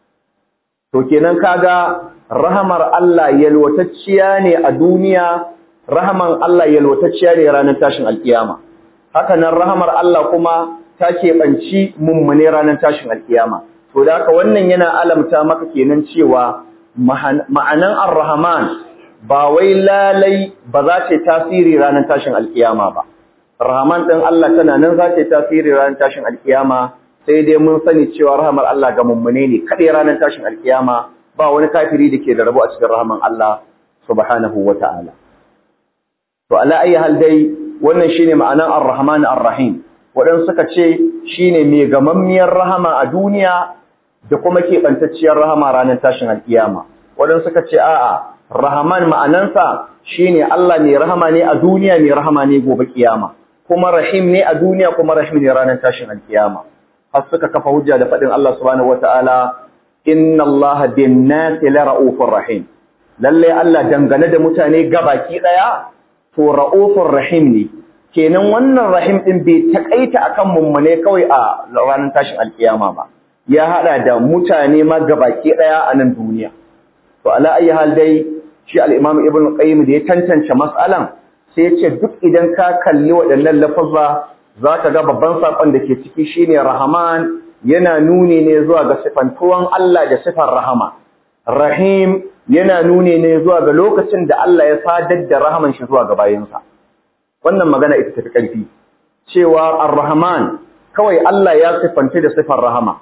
to kenan kaga rahamar Allah yalwatacciya ne a duniya rahaman Allah yalwatacciya ne ranar tashin alkiyama haka nan rahamar Allah kuma ta keɓanci mummune ranar tashin alkiyama to da haka wannan yana alamta maka kenan cewa ma'anan ar-rahman ba wai lalai ba za ta tasiri ranar tashin alkiyama ba rahman din Allah tana nan za ta tasiri ranar tashin alkiyama sai dai mun sani cewa rahamar Allah ga mummune ne kadai ranar tashin alkiyama ba wani kafiri da ke da rabo a cikin rahaman Allah subhanahu wata'ala to ala ayi hal dai wannan shine ma'anan ar-rahman ar-rahim wadan suka ce shine mai gamammiyar rahama a duniya da kuma keɓantacciyar rahama ranar tashin alkiyama wadan suka ce a'a rahman ma'anansa shine Allah mai rahama ne a duniya mai rahama ne gobe kiyama kuma rahim ne a duniya kuma rahim ne ranar tashin alkiyama har suka kafa hujja da faɗin Allah subhanahu wataala inna Allah bin nasi la ra'ufur rahim lalle Allah dangane da mutane gabaki daya to ra'ufur rahim ne kenan wannan rahim din bai takaita akan mummune kawai a ranar tashin alkiyama ba ya hada da mutane ma gabaki daya a nan duniya to ala ayi hal dai shi al-Imam Ibn Qayyim da ya tantance mas'alan sai ya ce duk idan ka kalli waɗannan lafazza zaka ga babban sakon da ke ciki shine Rahman yana nuni ne zuwa ga sifantuwan Allah da sifar rahama Rahim yana nuni ne zuwa ga lokacin da Allah ya sadar da rahaman shi zuwa ga bayinsa wannan magana ita tafi ƙarfi cewa Ar-Rahman kawai Allah ya sifanta da sifar rahama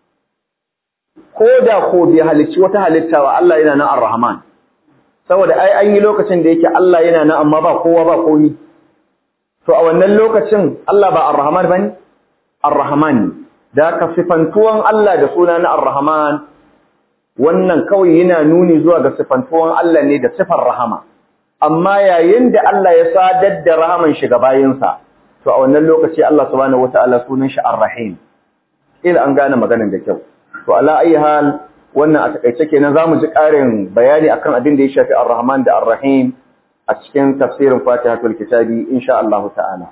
ko da ko bai halicci wata halitta ba Allah yana nan Ar-Rahman saboda ai an yi lokacin da yake Allah yana nan amma ba kowa ba komi to a wannan lokacin Allah ba Ar-Rahman bane Ar-Rahman da ka sifantuwan Allah da suna na Ar-Rahman wannan kawai yana nuni zuwa ga sifantuwan Allah ne da sifar rahama amma yayin da Allah ya sadar da rahaman shi ga bayinsa to a wannan lokaci Allah subhanahu wataala sunan shi Ar-Rahim ila an gane maganar da kyau to ala ayi hal wannan a takaice kenan zamu ji ƙarin bayani akan abin da ya shafi Ar-Rahman da Ar-Rahim a cikin tafsirin Fatihatul Kitabi insha Allah ta'ala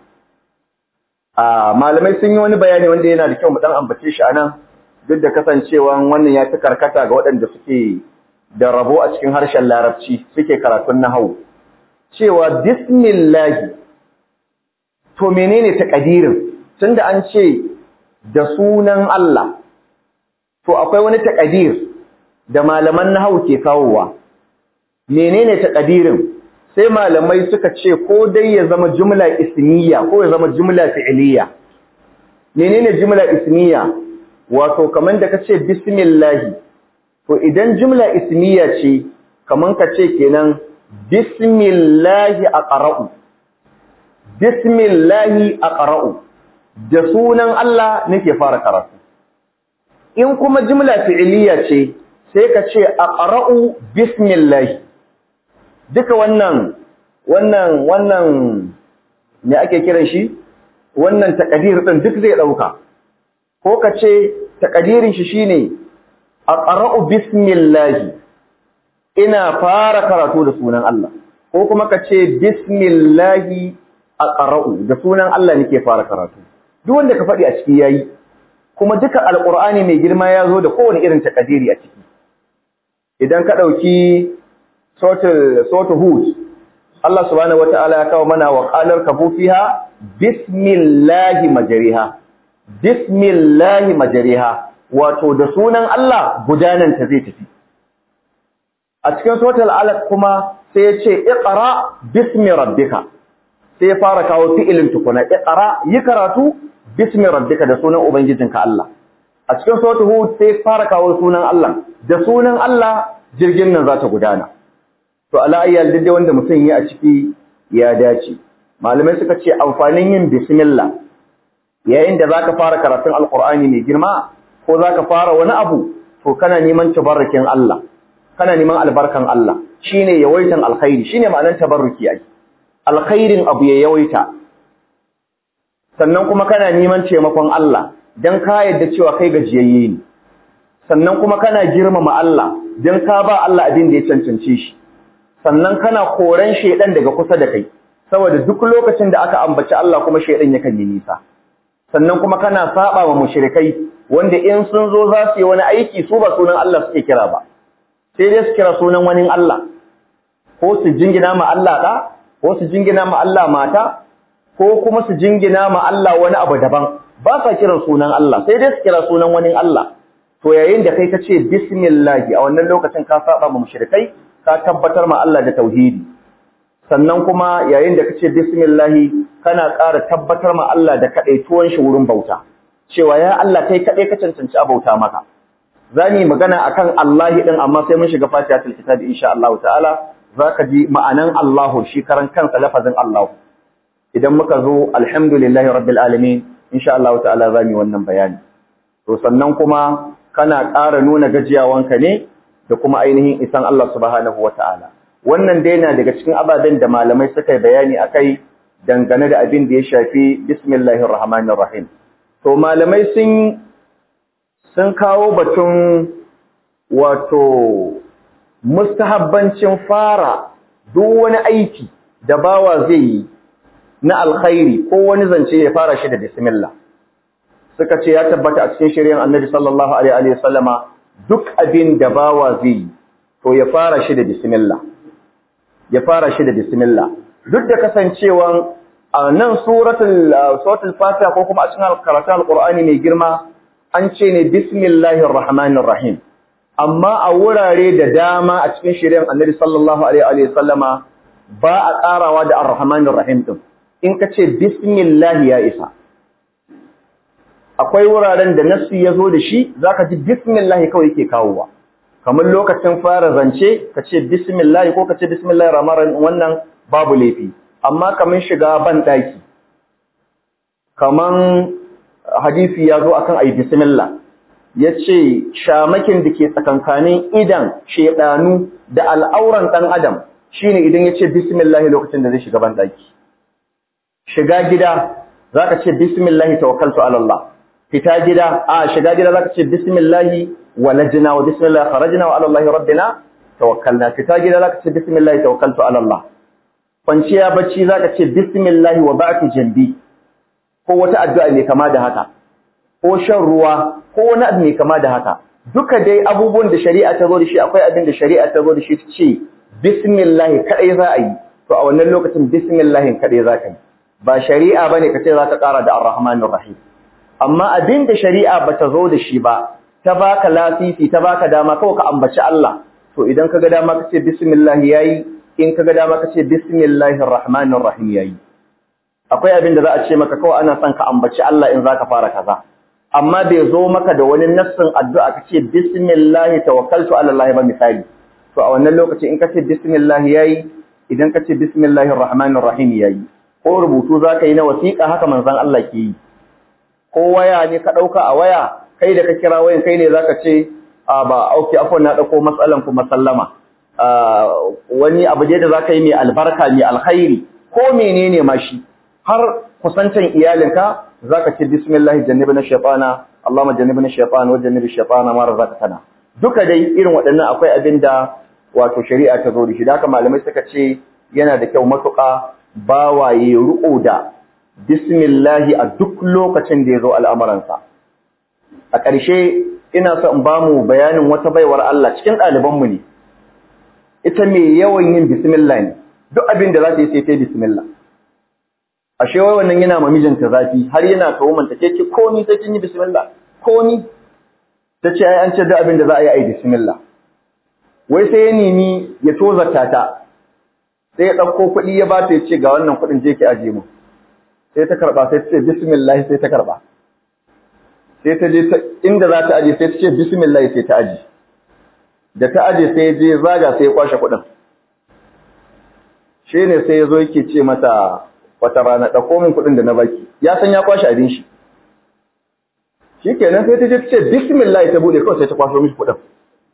a malamai sun yi wani bayani wanda yana da kyau mu dan ambace shi anan duk da kasancewa wannan ya fi karkata ga waɗanda suke da rabo a cikin harshen Larabci suke karatun nahwu cewa bismillah to menene takadirin tunda an ce da sunan Allah to akwai wani takadir da malaman nahwu ke kawowa menene takadirin sai malamai suka ce ko dai ya zama jumla ismiya ko ya zama jumla fi'liya menene jumla ismiya wato kaman da kace bismillah to idan jumla ismiya ce kaman kace kenan bismillah aqra'u bismillah aqra'u da sunan Allah nake fara karatu in kuma jumla fi'liya ce sai ka ce aqra'u bismillah duka wannan wannan wannan me ake kiran shi wannan takadir din duk zai dauka ko ka ce takadirin shi shine aqra'u bismillah ina fara karatu da sunan Allah ko kuma ka ce bismillah aqra'u da sunan Allah nake fara karatu duk wanda ka faɗi a ciki yayi kuma duka alqur'ani mai girma ya zo da kowane irin takadiri a ciki idan ka dauki sautu hud Allah subhanahu wataala ya kawo mana wa qalar kafu fiha bismillahi majriha bismillahi majriha wato da sunan Allah gudanan ta zai tafi a cikin suratul alaq kuma sai ya ce iqra bismi rabbika sai ya fara kawo fi'ilin tukuna iqra yi karatu bismi rabbika da sunan ubangijinka Allah a cikin suratul hud sai ya fara kawo sunan Allah da sunan Allah jirgin nan za ta gudana to ala ayyal dai wanda mutum yi a ciki ya dace malamai suka ce amfanin yin bismillah yayin da zaka fara karatun alqur'ani mai girma ko zaka fara wani abu to kana neman tabarrukin Allah kana neman albarkan Allah shine yawaitan alkhairi shine ma'anar tabarruki ai alkhairin abu ya yawaita sannan kuma kana neman taimakon Allah dan ka yadda cewa kai gajiyayye ne sannan kuma kana girmama Allah dan ka ba Allah abin da ya cancance shi sannan kana koran shedan daga kusa da kai saboda duk lokacin da aka ambaci Allah kuma shaidan yakan yi nisa sannan kuma kana saba wa mushrikai wanda in sun zo za su yi wani aiki su ba sunan Allah suke kira ba sai dai su kira sunan wani Allah ko su jingina ma Allah da ko su jingina ma Allah mata ko kuma su jingina ma Allah wani abu daban ba sa kiran sunan Allah sai dai su kira sunan wani Allah to yayin da kai ka ce bismillah a wannan lokacin ka saba ma mushrikai ka tabbatar ma Allah da tauhidi sannan kuma yayin da kace bismillah kana ƙara tabbatar ma Allah da kadaituwan shi wurin bauta cewa ya Allah kai kadai ka cancanci a bauta maka zani magana akan Allah din amma sai mun shiga fatihatul kitab insha Allah ta'ala zaka ji ma'anan Allah shi karan kansa lafazin Allah idan muka zo alhamdulillahi rabbil alamin insha Allah ta'ala zamu wannan bayani to sannan kuma kana ƙara nuna gajiyawanka ne da kuma ainihin isan Allah subhanahu wata'ala wannan dai na daga cikin ababen da malamai suka yi bayani akai dangane da abin da ya shafi bismillahir rahmanir rahim to malamai sun sun kawo batun wato mustahabbancin fara duk wani aiki da bawa zai yi na alkhairi ko wani zance ya fara shi da bismillah suka ce ya tabbata a cikin shari'ar Annabi sallallahu alaihi wa sallama duk abin da bawa zai yi to ya fara shi da bismillah ya fara shi da bismillah duk da kasancewan a nan suratul suratul fatiha ko kuma a cikin karatun alqur'ani mai girma an ce ne bismillahir rahmanir rahim amma a wurare da dama a cikin shari'ar Annabi sallallahu alaihi wa sallama ba a karawa da arrahmanir rahim din in ka ce bismillah ya isa akwai wuraren da nassi ya zo da shi zaka ji bismillah kawai yake kawowa kamar lokacin fara zance ka ce bismillah ko ka ce bismillahir rahmanir wannan babu laifi amma kamar shiga ban daki kaman hadisi ya zo akan ayi bismillah yace shamakin da ke tsakankanin idan shedanu da al'auran dan adam shine idan yace bismillah lokacin da zai shiga ban daki shiga gida zaka ce bismillah tawakkaltu ala Allah fita gida a shiga gida zaka ce bismillah walajna wa bismillah kharajna wa ala Allah rabbina tawakkalna fita gida zaka ce bismillah tawakkaltu ala Allah kwanciya bacci zaka ce bismillah wa ba'tu jambi ko wata addu'a ne kama da haka ko shan ruwa ko wani abu ne kama da haka duka dai abubuwan da shari'a ta zo da shi akwai abin da shari'a ta zo da shi ta ce bismillah kadai za a yi to a wannan lokacin bismillah kadai za ka yi ba shari'a bane ka ce za ka ƙara da ar-rahmanir rahim amma abin da shari'a bata zo da shi ba ta baka lasisi ta baka dama kawai ka ambaci Allah to idan kaga dama ka ce bismillah yayi in kaga dama ka ce bismillahir rahmanir rahim yayi akwai abin da za a ce maka kawai ana son ka ambaci Allah in zaka fara kaza amma bai zo maka da wani nassin addu'a ka ce bismillah tawakkaltu ala Allah ba misali to a wannan lokaci in ka ce bismillah yayi idan ka ce bismillahir rahmanir rahim yayi ko rubutu zaka yi na wasiƙa haka manzon Allah ke yi ko waya ne ka ɗauka a waya kai da ka kira wayan kai ne za ka ce a ba auki afon na ɗauko matsalan kuma sallama wani abu da za ka yi mai albarka mai alkhairi ko menene ma shi har kusantan iyalinka za ka ce bismillah jannibi na shaitana Allahumma jannibi na shaitana wa jannibi shaitana ma razaqtana duka dai irin waɗannan akwai abin da wato shari'a ta zo da shi da haka malamai suka ce yana da kyau matuƙa bawaye ruƙo da bismillahi a duk lokacin da ya zo al'amuransa. A ƙarshe, ina so in ba mu bayanin wata baiwar Allah cikin ɗalibanmu ne, ita mai yawan yin bismillah ne, duk abin da za ta yi sai ta yi bismillah. A shewai wannan yana ma mijinta zafi, har yana kawo manta ke ce, ko ni sai kin yi bismillah, ko ni? Ta ce, ai an ce duk abin da za a yi a yi bismillah. Wai sai ya nemi ya tozarta ta, sai ya ɗauko kuɗi ya ba ta ya ce ga wannan kuɗin je ki aje mu. sai ta karba sai ta ce bismillah sai ta karba sai ta je inda za ta aje sai ta ce bismillah sai ta aje da ta aje sai je zaga sai ya kwashe kuɗin shi ne sai ya zo yake ce mata wata rana ɗauko min kuɗin da na baki ya san ya kwashe abin shi shi kenan sai ta je ta ce bismillah ta buɗe kawai sai ta kwashe mishi kuɗin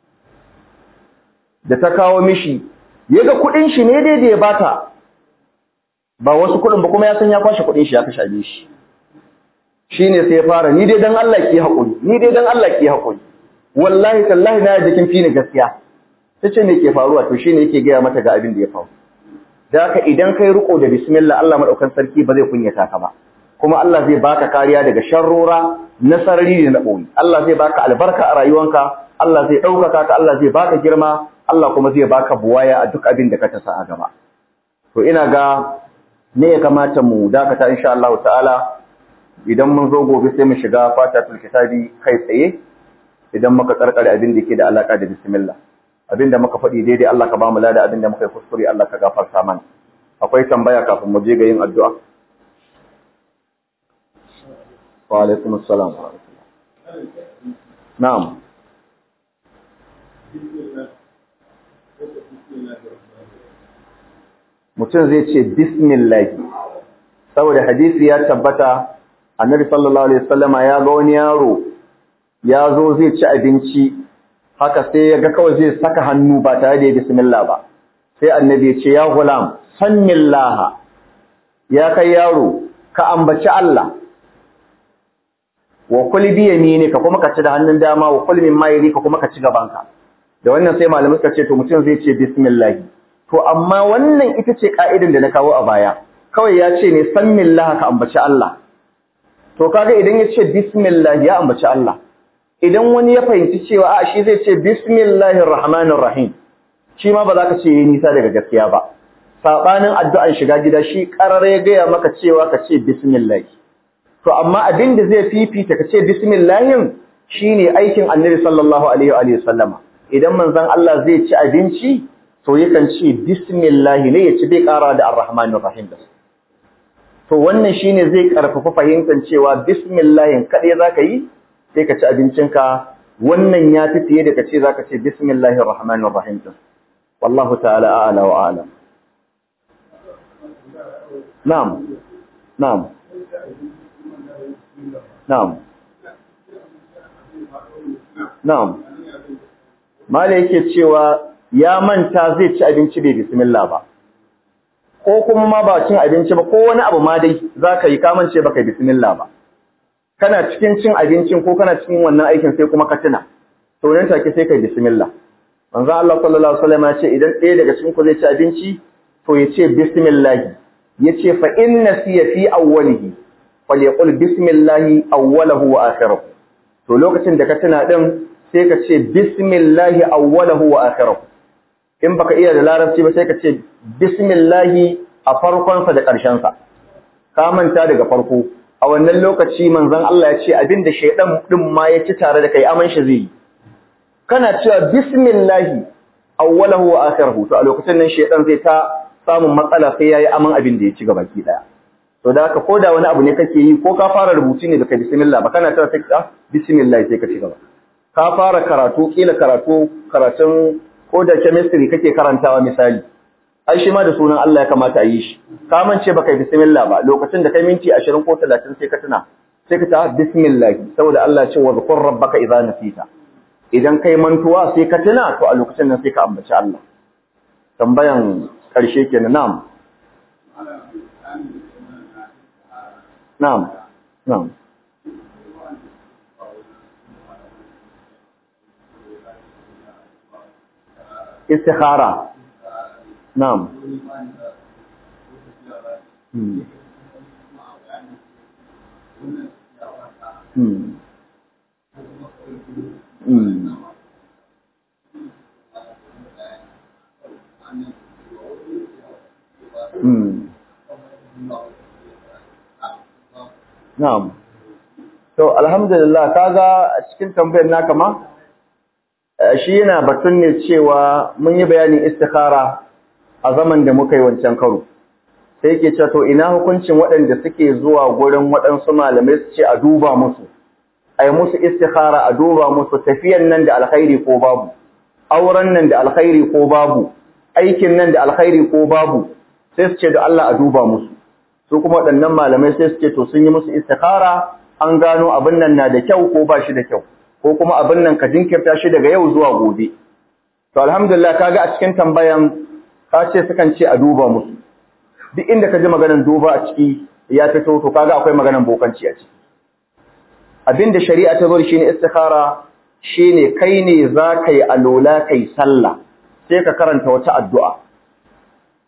da ta kawo mishi ya ga kuɗin shi ne dai da ya bata ba wasu kuɗin ba kuma ya san ya kwashe kuɗin shi ya kashe abin shi shine sai ya fara ni dai dan Allah ki haƙuri ni dai dan Allah ki haƙuri wallahi tallahi na jikin fi ni gaskiya tace me ke faruwa to shine yake gaya mata ga abin da ya faru da haka idan kai riko da bismillah Allah madaukan sarki ba zai kunyata ka ba kuma Allah zai baka kariya daga sharrora na sarari da na boye Allah zai baka albarka a rayuwanka Allah zai ɗaukaka ka Allah zai baka girma Allah kuma zai baka buwaya a duk abin da ka tasa a gaba to ina ga ne ya kamata mu dakata insha Allah ta'ala idan mun zo gobe sai mu shiga fatatul kitabi kai tsaye idan muka karkare abin da yake da alaka da bismillah abin da muka faɗi daidai Allah ka ba mu lada abin da muka yi kuskure Allah ka gafarta mana akwai tambaya kafin mu je ga yin addu'a wa alaikum assalam wa rahmatullah na'am mutum zai ce bismillah saboda hadisi ya tabbata annabi sallallahu alaihi wasallama ya ga wani yaro ya zo zai ci abinci haka sai ya ga kawai zai saka hannu ba tare da bismillah ba sai annabi ya ce ya gulam sannillaha ya kai yaro ka ambaci Allah wa kul bi yaminika kuma ka ci da hannun dama wa kul min mayri ka kuma ka ci gabanka da wannan sai malamai suka ce to mutum zai ce bismillah to amma wannan ita ce ka'idan da na kawo a baya kawai ya ce ne sannillaha ka ambaci Allah to kaga idan ya ce bismillah ya ambaci Allah idan wani ya fahimci cewa a shi zai ce bismillahir rahmanir rahim shi ma ba za ka ce yi nisa daga gaskiya ba sabanin addu'an shiga gida shi karare ya gaya maka cewa ka ce bismillah to amma abin da zai fifita ka ce bismillahin shine aikin annabi sallallahu alaihi wa sallama idan manzon Allah zai ci abinci to yakan ce bismillah ne ya ci bai kara da arrahmanir rahim da to wannan shine zai karfafa fahimtar cewa bismillah kadai zaka yi sai ka ci abincinka wannan ya fi fiye da ka ce zaka ce bismillahir rahmanir rahim din wallahu ta'ala a'la wa a'lam na'am na'am na'am na'am mala yake cewa ya manta zai ci abinci bai bismillah ba ko kuma ma ba cin abinci ba ko wani abu ma dai zaka yi kamance baka bismillah ba kana cikin cin abincin ko kana cikin wannan aikin sai kuma ka tuna to nan take sai kai bismillah manzo Allah sallallahu alaihi wasallam ya ce idan ɗaya daga cikin ku zai ci abinci to ya ce bismillah yace fa inna siya fi awwalihi falyaqul bismillah awwalahu wa akhirahu to lokacin da ka tuna din sai ka ce bismillah awwalahu wa akhirahu in baka iya da larabci ba sai ka ce bismillah a farkon sa da ƙarshen sa ka manta daga farko a wannan lokaci manzon Allah ya ce abinda shaydan din ma ya ci tare da kai aman shi zai kana cewa bismillah awwalahu wa akhirahu to a lokacin nan shaydan zai ta samun matsala sai yayi aman abin da ya ci gaba ki daya to da haka koda wani abu ne kake yi ko ka fara rubutu ne baka bismillah ba kana cewa sai ka bismillah sai ka ci gaba ka fara karatu kila karatu karatun ko da chemistry kake karantawa misali ai shi ma da sunan Allah ya kamata a yi shi ka mance baka bismillah ba lokacin da kai minti 20 ko 30 sai ka tuna sai ka ta bismillah saboda Allah ya ce wa zkur rabbaka idza nasita idan kai mantuwa sai ka tuna to a lokacin nan sai ka ambaci Allah tambayan karshe kenan na'am na'am na'am istikhara na'am hmm hmm hmm hmm na'am to alhamdulillah kaga a cikin tambayar naka ma shi yana batun ne cewa mun yi bayanin istikhara a zaman da muka yi wancan karo sai yake cewa to ina hukuncin waɗanda suke zuwa gurin waɗansu malamai su ce a duba musu a yi musu istikhara a duba musu tafiyan nan da alkhairi ko babu auren nan da alkhairi ko babu aikin nan da alkhairi ko babu sai su ce da Allah a duba musu su kuma waɗannan malamai sai su ce to sun yi musu istikhara an gano abin nan na da kyau ko ba shi da kyau ko kuma abin nan ka jinkirta shi daga yau zuwa gobe to alhamdulillah kaga a cikin tambayan ka ce sukan ce a duba musu duk inda ka ji maganar duba a ciki ya fito to kaga akwai maganar bokanci a ciki abinda shari'a ta zo shine istikhara shine kai ne za ka yi alola kai sallah sai ka karanta wata addu'a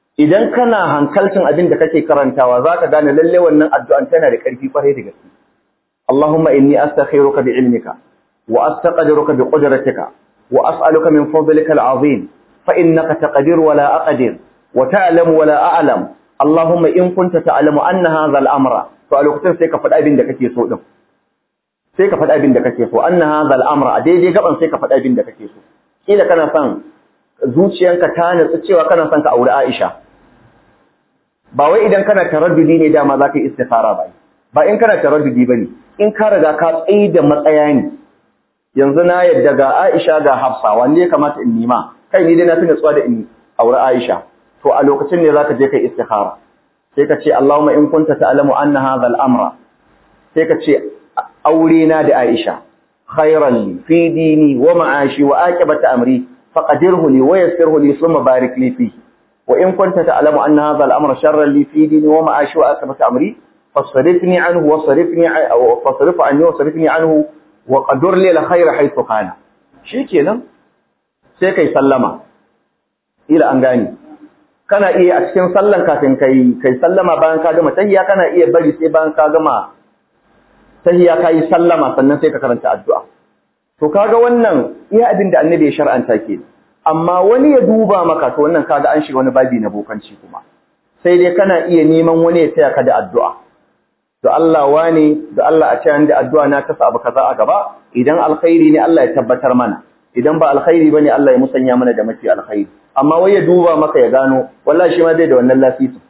idan kana hankalcin abin da kake karantawa zaka gane lalle wannan addu'an tana da ƙarfi kwarai da gaske Allahumma inni astakhiruka bi ilmika wa astaqdiruka bi qudratika wa as'aluka min fadlika al'azim fa innaka taqdiru wa la aqdir wa ta'lamu wa la a'lam Allahumma in kunta ta'lamu anna hadha al-amra to a lokacin sai ka faɗi abin da kake so din sai ka faɗi abin da kake so anna hadha al-amra a daidai gaban sai ka faɗi abin da kake so kila kana son zuciyanka ta nutsu cewa kana son ka aure Aisha ba wai idan kana taraddudi ne dama za ka yi istikhara ba ba in kana taraddudi bane in ka riga ka tsaye da matsaya ne yanzu na yadda ga Aisha ga Hafsa wanne ya kamata in nima kai ni dai na fi nutsuwa da in aure Aisha to a lokacin ne zaka je kai istikhara sai ka ce Allahumma in kunta ta'lamu anna hadha al-amra sai ka ce aure na da Aisha khairan li fi dini wa ma'ashi wa aqibati amri faqadirhu li wa yassirhu li thumma barik li fihi وإن كنت تعلم أن هذا الأمر شرا لي في ديني ومعاشي وآخرة أمري فصرفني عنه وصرفني فصرف عني وصرفني عنه وقدر لي الخير حيث كان شيكينا sai kai sallama ila an gani kana iya a cikin sallan kafin kai kai sallama bayan ka gama tahiyya kana iya bari sai bayan ka gama tahiyya kai sallama sannan sai ka karanta addu'a to kaga wannan iya abin da annabi ya shar'anta kenan amma wani ya duba maka to wannan kaga an shiga wani babi na bokanci kuma sai dai kana iya neman wani ya taya ka da addu'a to Allah wani da Allah a cikin da addu'a na kasa abu kaza a gaba idan alkhairi ne Allah ya tabbatar mana idan ba alkhairi bane Allah ya musanya mana da mafi alkhairi amma wai ya duba maka ya gano wallahi shi ma zai da wannan lasisi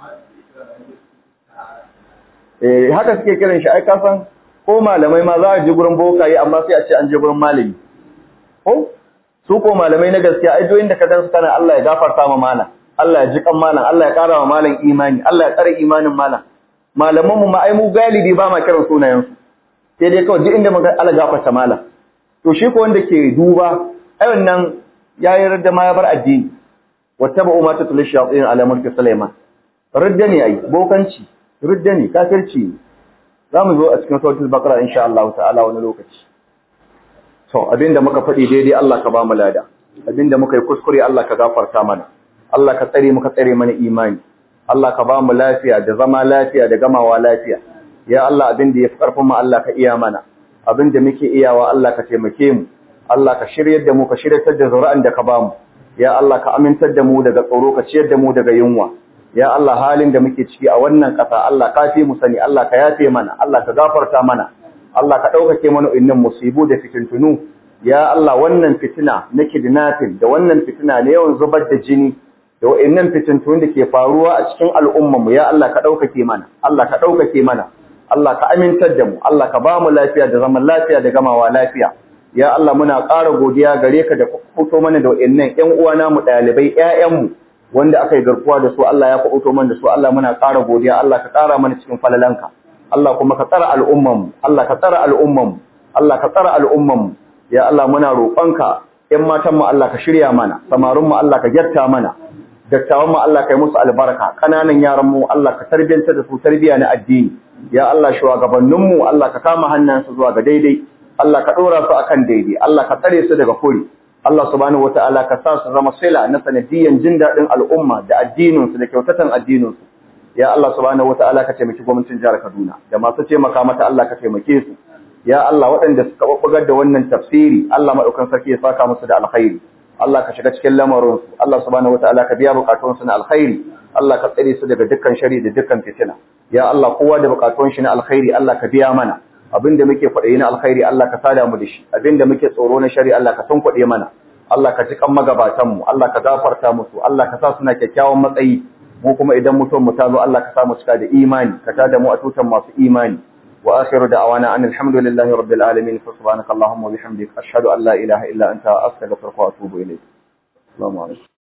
eh haka suke kiran shi ai ka san ko malamai ma za a je gurin bokaye amma sai a ce an je gurin malami ko su ko malamai na gaskiya ai doyin da ka dan su kana Allah ya gafarta ma malam Allah ya ji kan malam Allah ya kara ma malam imani Allah ya tsare imanin malam malaman mu ma ai mu galibi ba ma kiran sunayen su sai dai kawai duk inda muka Allah gafarta malam to shi ko wanda ke duba ai wannan yayi radda ma ya bar addini wattaba'u ma tatlu shayatin ala mulki sulaiman radda ne ai bokanci radda ne kafirci zamu zo a cikin suratul baqara insha Allah ta'ala wani lokaci To, abinda muka faɗi daidai Allah ka ba mu lada, abinda muka yi kuskure Allah ka gafarta mana, Allah ka tsare muka tsare mana imani, Allah ka ba mu lafiya da zama lafiya da gamawa lafiya, ya Allah abinda ya fi ƙarfin mu Allah ka iya mana, abinda muke iyawa Allah ka taimake mu, Allah ka shiryar da mu ka shiryatar da zuri'an da ka ba mu, ya Allah ka amintar da mu daga tsoro ka ciyar da mu daga yunwa, ya Allah halin da muke ciki a wannan ƙasa Allah ka fi mu sani, Allah ka yafe mana, Allah ka gafarta mana, Allah ka ɗaukake mana innan musibu da fitintunu, ya Allah wannan fitina na kidnapping da wannan fitina na yawan zubar da jini da wa'innan fitintunu da ke faruwa a cikin al'ummarmu, ya Allah ka ɗaukake mana, Allah ka ɗaukake mana, Allah ka amintar da mu, Allah ka ba mu lafiya da zaman lafiya da gamawa lafiya. Ya Allah muna ƙara godiya gare ka da fito mana da wa'innan ‘yan uwana mu ɗalibai ‘ya'yanmu wanda aka yi garkuwa da su Allah ya fito mana da su Allah muna ƙara godiya Allah ka ƙara mana cikin falalanka. Allah kuma ka tsara al'ummanmu, Allah ka tsara al'ummanmu, Allah ka tsara al'ummanmu, ya Allah muna roƙonka, ‘yan matanmu Allah ka shirya mana, samarinmu Allah ka gyarta mana, dattawanmu Allah ka yi musu albarka, ƙananan yaranmu Allah ka tarbiyyanta da su tarbiyya na addini, ya Allah shugabanninmu Allah ka kama hannunsu zuwa ga daidai, Allah ka ɗora su akan daidai, Allah ka tsare su daga kuri, Allah subhanahu wata'ala ka sa su zama sila na sanadiyyan jin daɗin al'umma da addininsu da kyautatan addininsu. ya Allah subhanahu wataala ka taimaki gwamnatin jihar Kaduna da masu taimaka mata Allah ka taimake su ya Allah waɗanda suka babbugar da wannan tafsiri Allah madaukan sarki ya saka musu da alkhairi Allah ka shiga cikin lamarin su Allah subhanahu wataala ka biya bukatun su na alkhairi Allah ka tsare su daga dukkan shari da dukkan fitina ya Allah kowa da bukatun shi na alkhairi Allah ka biya mana abinda muke kwaɗayi na alkhairi Allah ka sada mu da shi abinda muke tsoro na shari Allah ka tunkuɗe mana Allah ka ji kan magabatan mu Allah ka gafarta musu Allah ka sa suna kyakkyawan matsayi mu kuma idan mutum mu tazo Allah ka samu cika da imani ka tada mu a tutan masu imani wa akhiru da'wana an alhamdulillahi rabbil alamin fa subhanaka allahumma wa bihamdika ashhadu an la ilaha illa anta astaghfiruka wa atubu ilayk assalamu alaikum